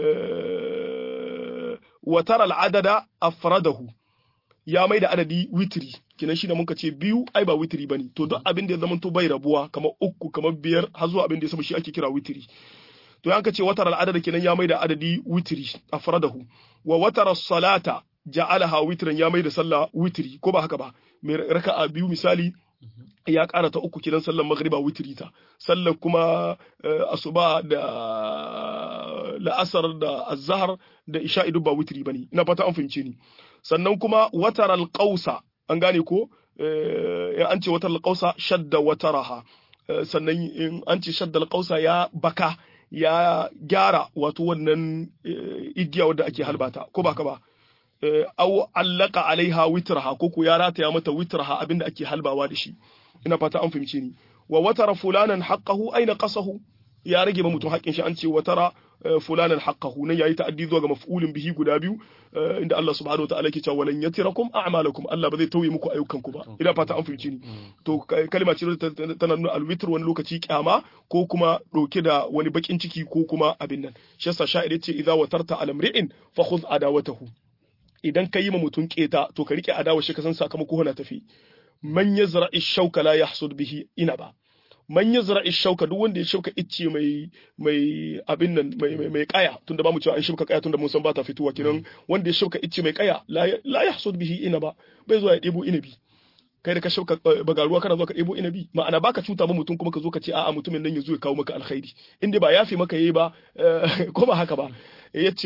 [SPEAKER 2] uh, wataral adada afradahu ya mai da adadi witri kinan shi da muka ce biyu ai ba witri bane to duk abin da ya zama to bai rabuwa kamar uku kamar biyar har zuwa abin da ya sama shi ake kira witri to yanka ce watar al'adada kenan ya mai da adadi witri afradahu wa watar salata ja'alaha witran ya mai da sallah witri ko ba haka ba mai raka'a biyu misali ya ƙara ta uku kiran sallar magriba witri ta sallar kuma asuba da la'asar da azhar da isha'i duk ba witri bane ina fata an fahimce ni sannan kuma wataral qausa an gane ko in an ce wataral qausa shadda wataraha sannan in an ce shadda qausa ya baka ya gyara wato wannan igiya wadda ake halbata ko ba ka ba aw allaka alaiha witraha ko ko ya rataya mata witraha abinda ake halbawa da shi ina fata an fahimce ni wa watara fulanan haqqahu aina qasahu ya rage ma mutum haƙƙin shi an ce watara fulanan haqqahu nan yayi ta'addi zuwa ga maf'ulin bihi guda biyu inda Allah subhanahu wataala yake cewa walan yatirakum a'malakum Allah ba zai tauye muku ayyukanku ba ina fata an fahimci ni to kalma ce tana nuna alwitr wani lokaci kyama ko kuma dauke da wani bakin ciki ko kuma abin nan shi yasa sha'ir yace idza watarta alamri'in fa khudh adawatahu idan ka yi ma mutum keta to ka rike adawa shi ka san sakamako na tafi man yazra shauka la yahsud bihi ina ba man yazra shauka duk wanda ya shauka icce mai mai abin nan mai mai, mai kaya tunda ba mu cewa an shauka kaya tunda mun san ba ta fituwa kinan wanda ya shauka icce mai kaya la, la yahsud bihi ina ba bai zuwa ya debo inabi kai da ka shauka bagaruwa kana zuwa ka ɗebo inabi ma'ana baka cuta ba mutum kuma ka zo ka ce a'a mutumin nan ya zo ya kawo maka alkhairi inda ba yafi maka yayi ba ko ba haka ba yace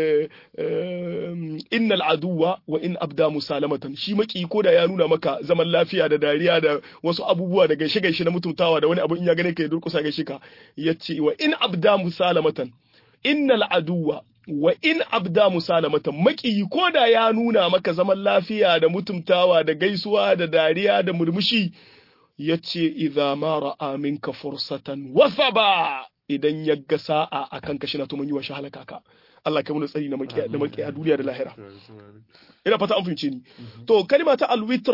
[SPEAKER 2] innal aduwa wa in abda musalamatan shi maki ko da ya nuna maka zaman lafiya da dariya da wasu abubuwa da gaishe gaishe na mutuntawa da wani abu in ya gane ka ya durkusa gaishe ka yace wa in abda musalamatan innal aduwa wa in abda musalamatan maƙiyi ko da ya nuna maka zaman lafiya da mutumtawa da gaisuwa da dariya da murmushi ya ce idza ma ra'a minka fursatan wasaba idan ya ga sa'a akan ka shi na to mun yi wa shahalaka ka Allah kai mun tsari na maƙiya da maƙiya duniya da lahira ina fata an fahimce ni to kalma ta alwitr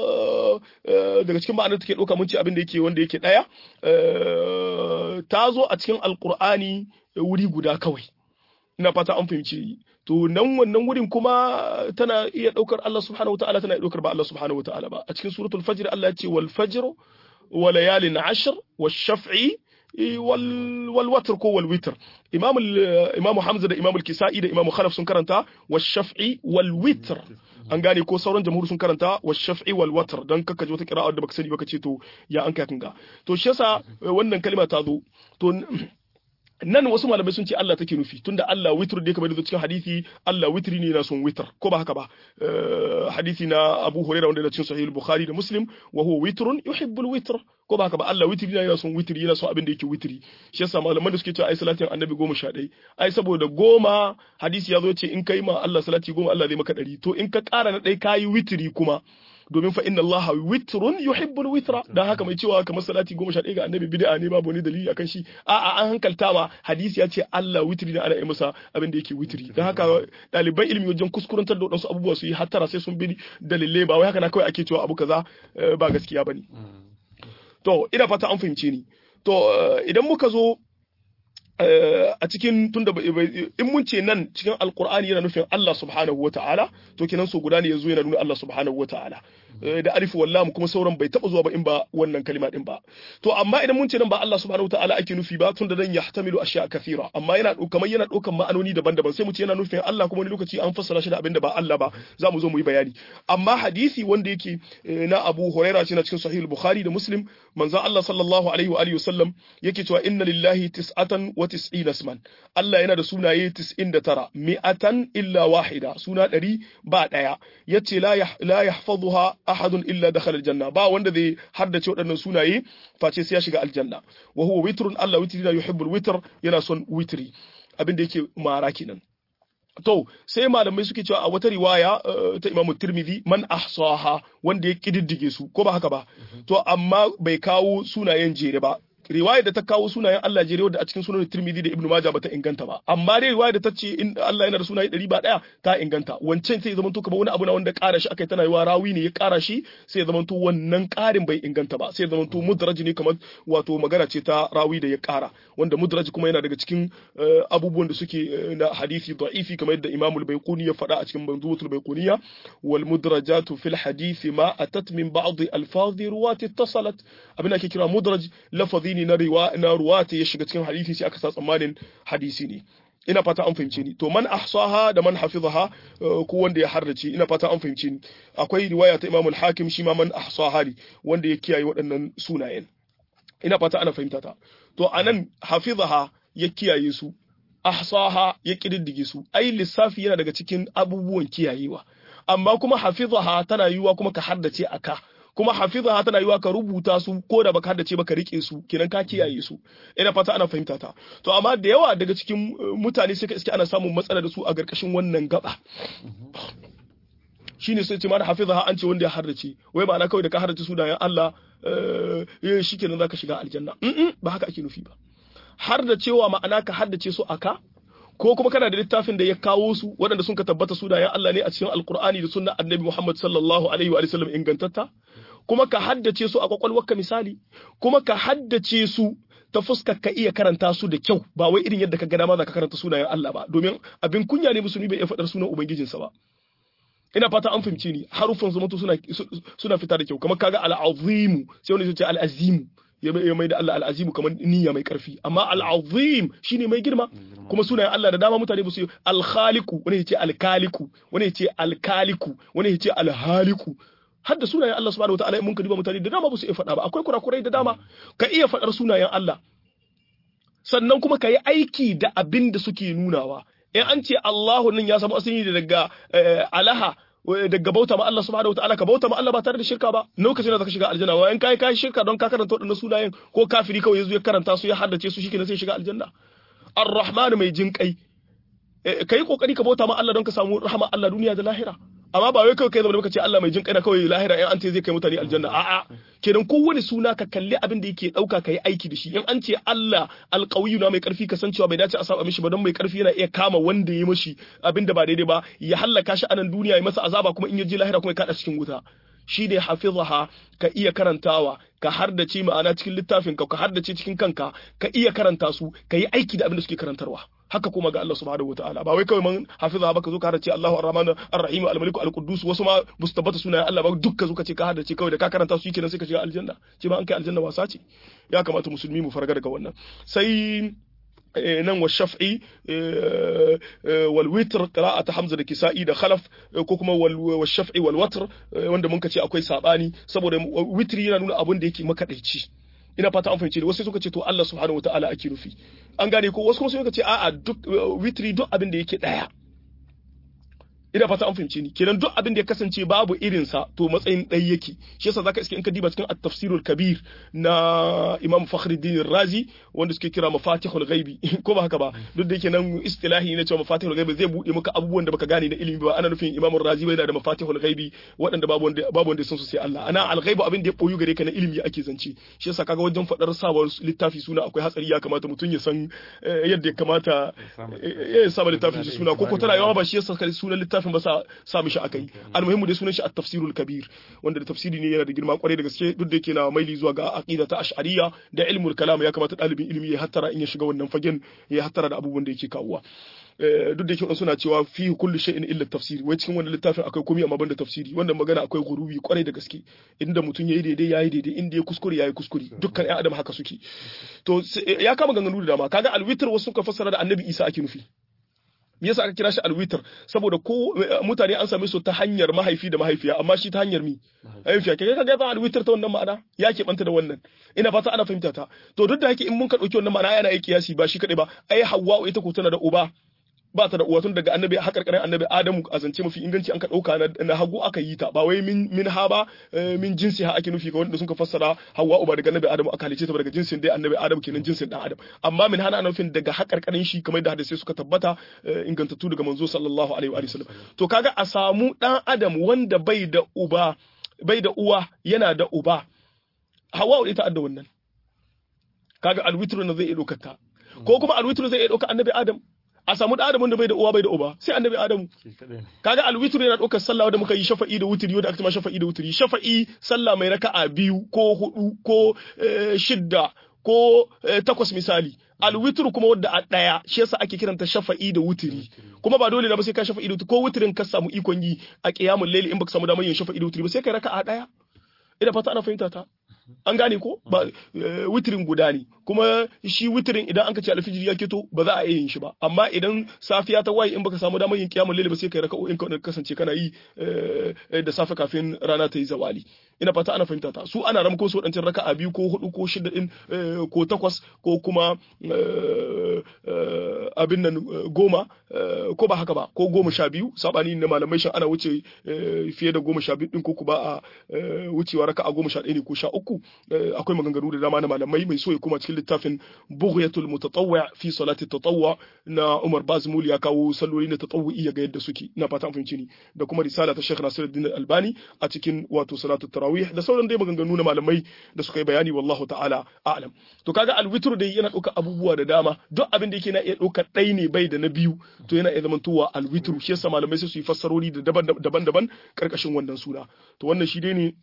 [SPEAKER 2] daga cikin ma'anar take ɗauka mun ce abin da yake wanda yake ɗaya ta zo a cikin alqur'ani wuri guda kawai ina fata an fahimci to nan wannan wurin kuma tana iya daukar Allah subhanahu wataala tana iya daukar ba Allah subhanahu wataala ba a cikin suratul fajr Allah ya ce wal fajr wa layalin ashr wash shaf'i wal wal watr ko wal witr imam imam Hamza da imam al-Kisa'i da imam Khalaf sun karanta wash shaf'i wal witr an gane ko sauran jamhur sun karanta wash shaf'i wal watr dan kaka ji wata qira'a da baka sani baka ce to ya an kai kinga to shi yasa wannan kalma ta zo to nan wasu malamai sun ce Allah take nufi tunda Allah witr da kamar da cikin hadisi Allah witri ne yana son witr ko ba haka ba hadisi na Abu Hurairah wanda da cikin Sahih Bukhari da Muslim wa huwa witrun yuhibbul witr ko ba haka ba Allah witri ne yana son witri yana son abin da yake witri shi yasa malaman da suke cewa ai salatin annabi goma sha ɗaya ai saboda goma hadisi ya zo ce in kai ma Allah salati goma Allah zai maka ɗari to in ka ƙara na ɗaya kayi witri kuma domin fa inna Allah witrun yuhibbul witra dan haka mai cewa kamar salati goma sha ɗaya ga annabi bid'a ne babu wani dalili akan shi a'a an hankalta ma hadisi ya ce Allah witri ne ana yi masa abin da yake witri dan haka ɗaliban ilimi wajen kuskurantar da wadansu abubuwa su yi hattara sai sun bi dalilai ba wai haka na kawai ake cewa abu kaza ba gaskiya bane to ina fata an fahimce ni to idan muka zo a cikin tunda in mun ce nan cikin alkur'ani yana nufin Allah subhanahu wata'ala to kenan so guda ne yazo yana nuna Allah subhanahu wata'ala da alifu wallam kuma sauran bai taba zuwa ba in ba wannan kalima din ba to amma idan mun ce nan ba Allah subhanahu wata'ala ake nufi ba tunda dan yahtamilu ashya kathira amma yana kamar yana daukan ma'anoni daban-daban sai mu ce yana nufin Allah kuma wani lokaci an fassara shi da abin da ba Allah ba za mu zo mu yi bayani amma hadisi wanda yake na Abu Huraira ce na cikin Sahih Bukhari da Muslim manzon Allah sallallahu alaihi wa alihi wasallam yake cewa inna lillahi tis'atan wa tis'ina isman Allah yana da sunaye 99 mi'atan illa wahida suna ɗari ba ɗaya yace la la yahfazuha ahadun illa dakhala aljanna ba wanda zai haddace waɗannan sunaye face sai ya shiga aljanna wa huwa witrun Allah witri la yuhibbul witr yana son witri abin da yake mara kenan to sai malamai suke cewa a wata riwaya ta Imam Tirmidhi man ahsaha wanda ya kididdige su ko ba haka ba to amma bai kawo sunayen jere ba riwaya da ta kawo sunayen Allah jere wadda a cikin sunan Tirmidhi da Ibn Majah bata inganta ba amma dai riwaya da ta ce in Allah yana da sunaye ɗari ba ɗaya ta inganta wancan sai zaman to kamar wani abu na wanda ƙara shi akai tana yiwa rawi ne ya ƙara shi sai zaman to wannan ƙarin bai inganta ba sai zaman to mudraj ne kamar wato magana ce ta rawi da ya ƙara wanda mudraj kuma yana daga cikin abubuwan da suke na hadisi da'ifi kamar yadda Imam al-Baiquni ya faɗa a cikin Manzumatul Baiquniya wal mudrajatu fil hadisi ma atat min ba'd alfazi ruwati ittasalat abin da ake kira mudraj lafazi ne na riwa na ruwata ya shiga cikin hadisi sai aka sa tsammanin hadisi ne ina fata an fahimce ni to man ahsaha da man hafizaha ko wanda ya harrace ina fata an fahimce ni akwai riwaya ta Imam al-Hakim shi ma man ahsaha ne wanda ya kiyaye waɗannan sunayen ina fata ana fahimta ta to anan hafizaha ya kiyaye su ahsaha ya kididdige su ai lissafi yana daga cikin abubuwan kiyayewa amma kuma hafizaha tana yiwa kuma ka haddace aka kuma hafizaha tana yiwa ka rubuta su ko da baka haddace ba ka rike su kenan ka kiyaye su ina fata ana fahimta ta to amma da yawa daga cikin mutane sai ka iske ana samun matsala da su a garkashin wannan gaba shine sai ce ma da hafizaha an ce wanda ya haddace wai ma'ana kawai da ka haddace sunayen Allah eh shikenan zaka shiga aljanna ba haka ake nufi ba har da cewa ma'ana ka haddace su aka ko kuma kana da littafin da ya kawo su waɗanda sun ka tabbata sunayen Allah ne a cikin alkur'ani da sunna annabi Muhammad sallallahu alaihi wa sallam ingantatta kuma ka haddace su a kwakwalwarka misali kuma ka haddace su ta fuskar ka iya karanta su da kyau ba wai irin yadda ka ga dama za ka karanta sunayen Allah ba domin abin kunya ne musulmi bai iya faɗar sunan ubangijinsa ba ina fata an fahimce ni harufan zumuntu suna suna fita da kyau kamar kaga al-azimu sai wani ya ce al-azimu ya mai da Allah al'azimu kamar niyya mai karfi amma al'azim shine mai girma kuma sunayen Allah da dama mutane ba su al-khaliqu wani ya ce al-kaliku wani ya ce al-kaliku wani ya ce al-haliku har da sunayen Allah subhanahu wataala mun ka duba mutane da dama ba su iya faɗa ba akwai kurakurai da dama ka iya faɗar sunayen Allah sannan kuma ka yi aiki da abin da suke nunawa in an ce Allahu nan ya samu asali daga alaha daga bauta ma Allah subhanahu wataala ka bauta ma Allah ba tare da shirka ba lokacin da zaka shiga aljanna wa in kai kai shirka don ka karanta wadannan sunayen ko kafiri kawai yazo ya karanta su ya haddace su shikenan sai shiga aljanna ar-rahman mai jin kai kai kokari ka bauta ma Allah don ka samu rahama Allah duniya da lahira amma ba wai kawai kai zama da ce Allah mai jin kai na kawai lahira in an ce zai kai mutane aljanna a'a kenan kowane suna ka kalli abin da yake dauka kai aiki da shi in an ce Allah alqawiyyu na mai karfi ka san cewa bai dace a saba mishi ba don mai karfi yana iya kama wanda ya mishi abin da ba daidai ba ya hallaka shi a nan duniya ya masa azaba kuma in ya je lahira kuma ya kada cikin wuta shi ne hafizaha ka iya karantawa ka hardace ma'ana cikin littafin ka ka hardace cikin kanka ka iya karanta su ka yi aiki da abin da suke karantarwa haka kuma ga Allah subhanahu wataala ba wai kawai man hafiza ba ka zo ka hardace Allahu ar-Rahman ar-Rahim al-Malik al-Quddus wasu ma bu su tabbata sunayen Allah ba duk ka zo ka ce ka hardace kawai da ka karanta su kenan sai ka shiga aljanna ce ba an kai aljanna wasa ce ya kamata musulmi mu farga daga wannan sai nan wa shaf'i wal witr qira'at hamza da kisa'i da khalaf ko kuma wal shaf'i wal watr wanda mun ce akwai sabani saboda witri yana nuna abun da yake makadaici ina fata an fahimce wasu suka ce to Allah subhanahu wataala ake nufi an gane ko wasu kuma suka ce a'a duk witri duk abin da yake daya ina fata an fahimce ni kenan duk abin da ya kasance babu irin sa to matsayin ɗaya yake shi yasa zaka iske in ka diba cikin at-tafsirul kabir na Imam Fakhruddin Razi wanda suke kira mafatihul ghaibi ko ba haka ba duk da yake nan istilahi ne cewa mafatihul ghaibi zai bude maka abubuwan da baka gane na ilimi ba ana nufin Imam Razi bai da mafatihul ghaibi waɗanda babu wanda babu wanda sun su sai Allah ana al-ghaibu abin da ya boyu gare ka na ilimi ake zance shi yasa kaga wajen fadar sabon littafi suna akwai hatsari ya kamata mutum ya san yadda ya kamata ya saba littafin suna ko ko tana yawa ba shi yasa sunan littafin littafin ba sa sa mishi akai almuhimmu dai sunan shi at-tafsirul kabir wanda da tafsiri ne yana da girma kwarai da gaske duk da yake na maili zuwa ga aqida ta ash'ariyya da ilmul kalam ya kamata dalibin ilimi ya hattara in ya shiga wannan fagen ya hattara da abubuwan da yake kawowa duk da yake suna cewa fi kulli shay'in illa tafsiri wai cikin wannan littafin akwai komai amma banda tafsiri wannan magana akwai gurubi kwarai da gaske inda mutum yayi daidai yayi daidai inda ya kuskure yayi kuskure dukkan ƴan adam haka suke to ya kama ganganu da dama kaga alwitr wasu suka fassara da annabi Isa ake nufi me yasa aka kira shi alwitr saboda ko mutane an same su ta hanyar mahaifi da mahaifiya amma shi ta hanyar mi mahaifiya kai kaga ta alwitr ta wannan ma'ana ya ke banta da wannan ina fata ana fahimta ta to duk da yake in mun ka dauki wannan ma'ana yana aiki kiyasi ba shi kadai ba ai hawwa ita ko tana da uba ba ta da uwa tun daga annabi hakarkarin annabi adamu a zance mafi inganci an ka dauka na hagu aka yi ta ba wai min min ha ba min jinsi ha ake nufi ga wanda sun ka fassara hawa uba daga annabi adamu aka halice ta daga jinsin dai annabi adamu kenan jinsin dan adam amma min hana nufin daga hakarkarin shi kamar da hadisi suka tabbata ingantattu daga manzo sallallahu alaihi wa sallam to kaga a samu dan adam wanda bai da uba bai da uwa yana da uba hawa ita adda wannan kaga alwitru na zai iya dokar ta ko kuma alwitru zai iya dokar annabi adam a samu da adamun da bai da uwa bai da uba sai annabi adamu kaga alwitr yana daukar sallah da muka yi shafa'i da wutri wanda aka ma shafa'i da wutri shafa'i sallah mai raka'a biyu ko hudu ko shidda ko takwas misali alwitr kuma wadda a daya shi yasa ake kiranta shafa'i da wutri kuma ba dole na ba sai ka shafa'i da wutri ko wutrin ka samu ikon yi a qiyamul layli in baka samu damar yin shafa'i da wutri ba sai kai raka'a daya ina fata ana fahimta ta an gane ko ba witrin guda ne kuma shi witirin idan an ka ce alfijiri ya keto ba za a iya yin shi ba amma idan safiya ta waye in baka samu damar yin kiyamul layl ba sai kai raka'o'in ka kasance kana yi da safe kafin rana ta yi zawali ina fata ana fahimta ta su ana ramko su wadancan raka'a biyu ko hudu ko shida din ko takwas ko kuma abin nan goma ko ba haka ba ko goma sha biyu sabani na malamai shan ana wuce fiye da goma sha biyu din ko kuma a wucewa raka'a goma sha ɗaya ne ko sha uku akwai maganganu da dama na malamai mai so ya kuma cikin littafin bughyatul mutatawwi fi salati tatawwu na Umar Bazmul ya kawo salloli na tatawwi ya ga yadda suke ina fata an fahimci ni da kuma risala ta Sheikh Nasiruddin Albani a cikin wato salatu tarawih da sauran dai maganganu na malamai da suka yi bayani wallahu ta'ala a'lam to kaga alwitr dai yana ɗauka abubuwa da dama duk abin da yake na iya ɗaukar ɗai ne bai da na biyu to yana iya zamantowa alwitr shi yasa malamai sai su yi fassarori da daban-daban karkashin wannan suna to wannan shi dai ne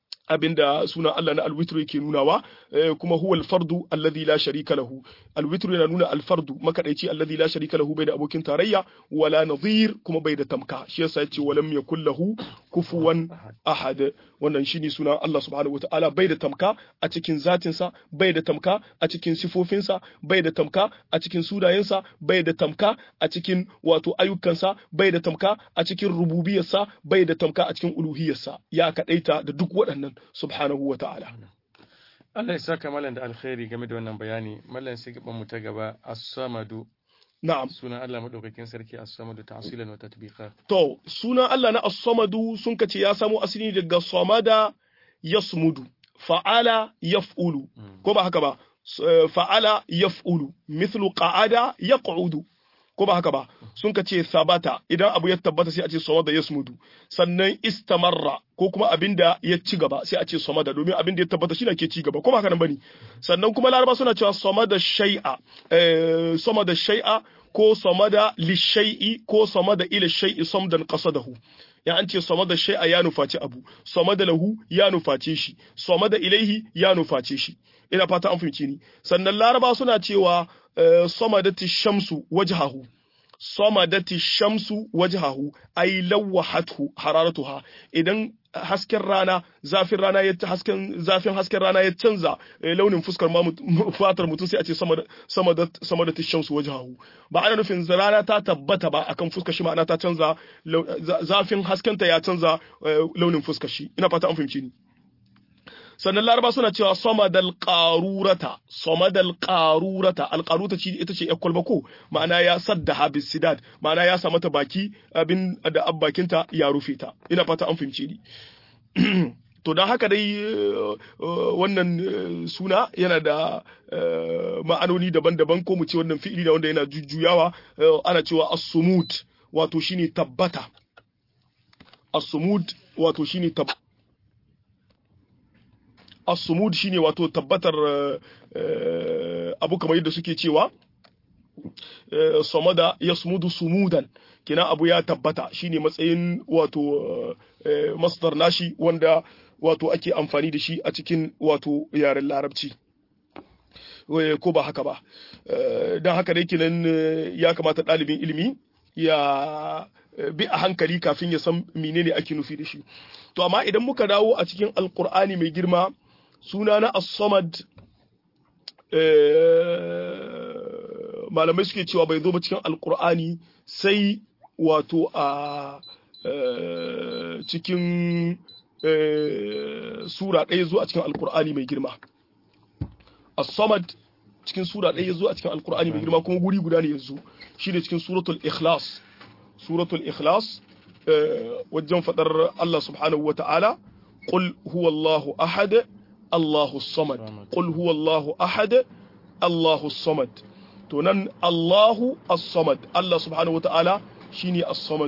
[SPEAKER 2] abinda suna Allah na alwitru yake nunawa kuma huwa alfardu alladhi la sharika lahu alwitru yana nuna alfardu makadaici alladhi la sharika lahu bai da abokin tarayya wala nadhir kuma bai da tamka shi yasa yace walam yakul lahu kufuwan ahad wannan shine sunan Allah subhanahu wataala bai da tamka a cikin zatinsa bai da tamka a cikin sifofinsa bai da tamka a cikin sunayensa bai da tamka a cikin wato ayyukansa bai da tamka a cikin rububiyarsa bai da tamka a cikin uluhiyarsa ya kadaita da duk waɗannan subhanahu wa ta'ala.
[SPEAKER 1] Allah ya saka malam da alkhairi game da wannan bayani, malam sai gaban mu ta gaba as-samadu.
[SPEAKER 2] Na'am.
[SPEAKER 1] Sunan Allah madaukakin sarki as-samadu ta'silan wa tatbiqa.
[SPEAKER 2] To, sunan Allah na as-samadu sun kace ya samo asali daga samada yasmudu, fa'ala yaf'ulu. Ko ba haka ba? Fa'ala yaf'ulu, mithlu qa'ada yaq'udu. ko ba haka ba sun ka ce sabata idan abu ya tabbata sai a ce samada yasmudu sannan istamarra ko kuma abin da ya ci gaba sai a ce samada domin abin da ya tabbata shi ke ci gaba ko ba haka nan bane sannan kuma laraba suna cewa samada shay'a eh samada shay'a ko samada lishai'i ko samada ila shay'i samdan qasadahu ya an ce samada shay'a ya nufaci abu samada lahu ya nuface shi samada ilaihi ya nuface shi ina fata an fahimci ni sannan laraba suna cewa samadati shamsu wajhahu samadati shamsu wajhahu ay lawahathu hararatuha idan hasken rana zafin rana ya hasken zafin hasken rana ya canza launin fuskar ma fatar mutum sai a ce sama da shamsu wajhahu ba ana nufin rana ta tabbata ba akan fuskar shi ma'ana ta canza zafin haskenta ya canza launin fuskar shi ina fata an fahimci ni sannan laraba suna cewa samadal qarurata samadal qarurata alqaruta ce ita ce yakwal ko ma'ana ya sadda habis sidad ma'ana ya sa mata baki abin da abbakinta ya rufe ta ina fata an fahimce ni to don haka dai wannan suna yana da ma'anoni daban-daban ko mu ce wannan fi'ili da wanda yana jujjuyawa ana cewa as-sumud wato shine tabbata as-sumud wato shine tabbata as-sumud shine wato tabbatar abu kamar yadda suke cewa samada yasmudu sumudan kina abu ya tabbata shine matsayin wato masdar nashi wanda wato ake amfani da shi a cikin wato yaren larabci ko ba haka ba don haka dai kinan ya kamata ɗalibin ilimi ya bi a hankali kafin ya san menene ake nufi da shi to amma idan muka dawo a cikin alkur'ani mai girma suna na as-samad malamai suke cewa bai zo ba cikin alkur'ani sai wato a cikin sura ɗaya zo a cikin alkur'ani mai girma as-samad cikin sura ɗaya zo a cikin alkur'ani mai girma kuma guri guda ne yanzu shine cikin suratul ikhlas suratul ikhlas wajen fadar Allah subhanahu wa ta'ala qul huwallahu ahad Allahu samad qul huwallahu ahad Allahu samad to nan Allahu as-samad Allah subhanahu wa ta'ala shine as-samad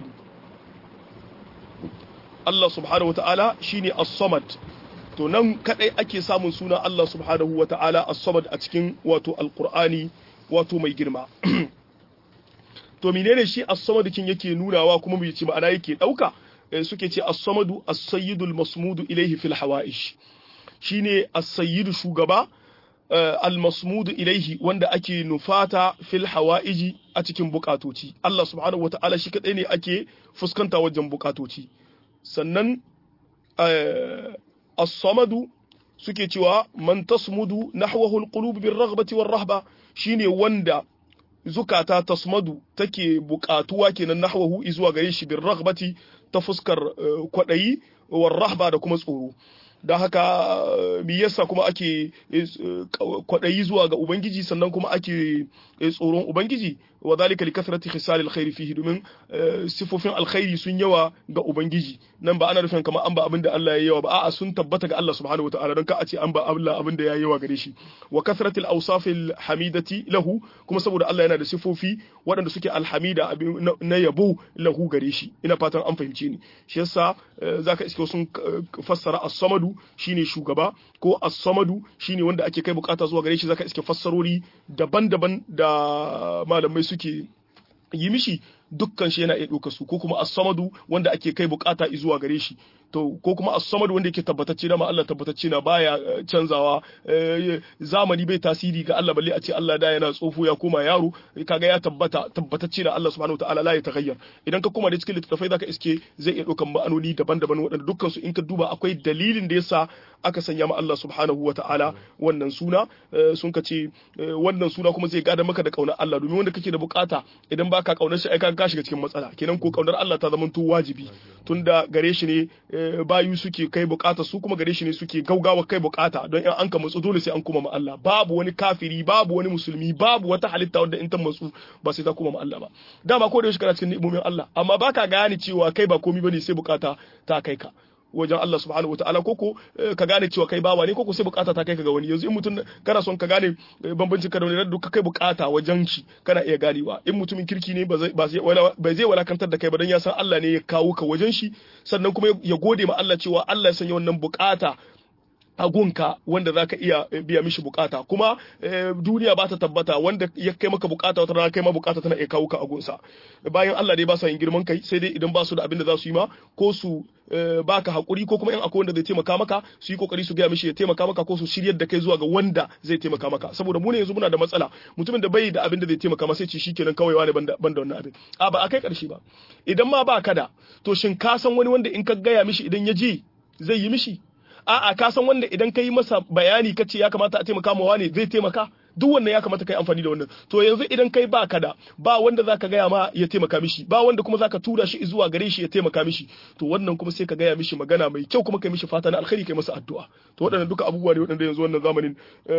[SPEAKER 2] Allah subhanahu wa ta'ala shine as-samad to nan kadai ake samun suna Allah subhanahu wa ta'ala as-samad a cikin wato alqur'ani wato mai girma to menene shi as-samad kin yake nunawa kuma mu ce ma'ana yake dauka suke ce as-samadu as-sayyidul masmudu ilayhi fil hawaish shine as-sayyidu shugaba al-masmudu ilayhi wanda ake nufata fil hawaiji a cikin bukatoci Allah subhanahu wata'ala shi kadai ne ake fuskanta wajen bukatoci sannan as-samadu suke cewa man tasmudu nahwahu alqulub birraghbati warrahba shine wanda zukata tasmadu take buƙatuwa kenan nahwahu zuwa gare shi birraghbati ta fuskar kwadayi warrahba da kuma tsoro da haka me yasa kuma ake kwaɗayi zuwa ga ubangiji sannan kuma ake tsoron ubangiji wa zalika likathrati khisal alkhairi fihi domin sifofin alkhairi sun yawa ga ubangiji nan ba ana nufin kamar an ba abin da Allah ya yawa ba a'a sun tabbata ga Allah subhanahu wataala don ka a ce an ba Allah abin da ya yawa gare shi wa kathrati alawsaf alhamidati lahu kuma saboda Allah yana da sifofi waɗanda suke alhamida na yabo lahu gare shi ina fatan an fahimce ni shi yasa zaka iske sun fassara as-samadu shine shugaba ko as-samadu shine wanda ake kai bukata zuwa gare shi zaka iske fassarori daban-daban da malamai suke yi mishi dukkan shi yana iya ɗauka su ko kuma as-samadu wanda ake kai bukata zuwa gare shi to ko kuma as-samadu wanda yake tabbatacce na ma Allah tabbatacce na baya canzawa zamani bai tasiri ga Allah balle a ce Allah da yana tsofo ya koma yaro kaga ya tabbata tabbatacce na Allah subhanahu wataala la ya taghayyar idan ka koma da cikin littattafai zaka iske zai iya ɗaukan ma'anoni daban-daban waɗanda dukkan su in ka duba akwai dalilin da yasa aka sanya ma Allah subhanahu wataala wannan suna sun ka ce wannan suna kuma zai gada maka da kaunar Allah domin wanda kake da bukata idan baka kaunar shi ai ka shiga cikin matsala kenan ko kaunar Allah ta zama to wajibi tunda gare shi ne bayu suke kai bukata su kuma gare shi ne suke gaugawa kai bukata don in an ka matsu dole sai an kuma ma Allah babu wani kafiri babu wani musulmi babu wata halitta wanda in ta matsu ba sai ta kuma ma Allah ba dama ko da yaushe kana cikin ni'imomin Allah amma baka gane cewa kai ba komai bane sai bukata ta kai ka wajen Allah subhanahu wa ta'ala koko ka gane cewa kai bawa ne koko sai bukata ta kai ka ga wani yanzu in mutum kana son ka gane bambancin ka da wani duka kai bukata wajen shi kana iya ganewa in mutumin kirki ne ba zai walakantar da kai ba don ya san Allah ne ya kawo ka wajen shi sannan kuma ya gode ma Allah cewa Allah ya sanya wannan bukata a gunka wanda za ka iya biya mishi bukata kuma duniya ba ta tabbata wanda ya kai maka bukata wata rana kai ma bukata tana iya kawo ka a gunsa bayan Allah dai ba sa yin girman kai sai dai idan ba su da abin da za su yi ma ko su baka hakuri ko kuma in akwai wanda zai taimaka maka su yi kokari su gaya mishi ya taimaka maka ko su shiryar da kai zuwa ga wanda zai taimaka maka saboda mu ne yanzu muna da matsala mutumin da bai da abin da zai taimaka masa sai ce shikenan kawai wani ban da wannan abin a ba a kai karshe ba idan ma ba ka da to shin ka san wani wanda in ka gaya mishi idan ya je zai yi mishi a'a ka san wanda idan ka yi masa bayani ka ce ya kamata a taimaka ma wani zai taimaka duk wannan ya kamata kai amfani da wannan to yanzu idan kai ba ka da ba wanda zaka gaya ma ya taimaka mishi ba wanda kuma zaka tura shi zuwa gare shi ya taimaka mishi to wannan kuma sai ka gaya mishi magana mai kyau kuma kai mishi fata na alkhairi kai masa addu'a to waɗannan duka abubuwa ne waɗanda yanzu wannan zamanin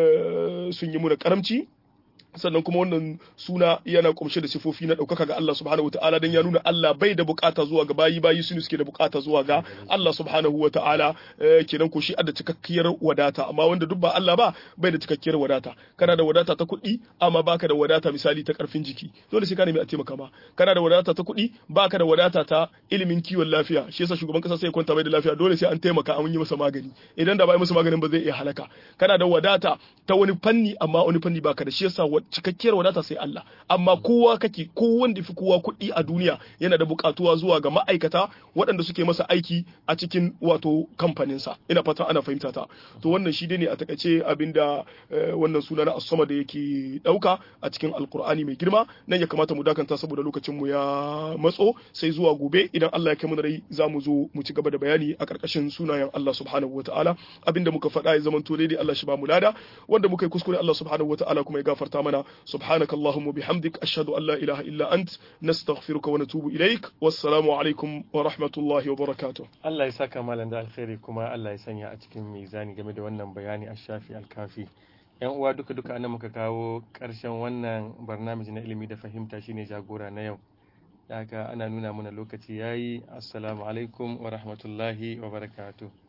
[SPEAKER 2] sun yi muna karamci sannan kuma wannan suna yana kumshe da sifofi na ɗaukaka ga Allah subhanahu wata'ala don ya nuna Allah bai da bukata zuwa ga bayi bayi su suke da bukata zuwa ga Allah subhanahu wata'ala kenan ko shi da cikakkiyar wadata amma wanda duk ba Allah ba bai da cikakkiyar wadata kana da wadata ta kuɗi amma baka da wadata misali ta karfin jiki dole sai ka nemi a taimaka ma kana da wadata ta kuɗi baka da wadata ta ilimin kiwon lafiya shi yasa shugaban kasa sai kwanta bai da lafiya dole sai an taimaka an yi masa magani idan da bai masa maganin ba zai iya halaka kana da wadata ta wani fanni amma wani fanni baka da shi yasa cikakkiyar wadata sai Allah amma kowa kake ko wanda fi kowa kuɗi a duniya yana da buƙatuwa zuwa ga ma'aikata waɗanda suke masa aiki a cikin wato kamfaninsa ina fata ana fahimta ta to wannan shi ne a takaice abinda wannan suna na asama da yake ɗauka a cikin alkur'ani mai girma nan ya kamata mu dakanta saboda lokacin mu ya matso sai zuwa gobe idan Allah ya kai mu da rai za mu zo mu ci gaba da bayani a ƙarƙashin sunayen Allah subhanahu wataala abinda muka faɗa ya zama to daidai Allah shi ba mu lada wanda muka yi kuskure Allah subhanahu wataala kuma ya gafarta mana سبحانك اللهم وبحمدك أشهد أن لا إله إلا أنت نستغفرك ونتوب إليك والسلام عليكم ورحمة الله وبركاته
[SPEAKER 1] Allah ya saka malam da alkhairi kuma Allah ya sanya a cikin mizani game da wannan bayani a shafi alkafi yan uwa duka duka anan muka kawo ƙarshen wannan barnamiji na ilimi da fahimta shine jagora na yau haka ana nuna mana lokaci yayi assalamu alaikum wa rahmatullahi wa barakatuh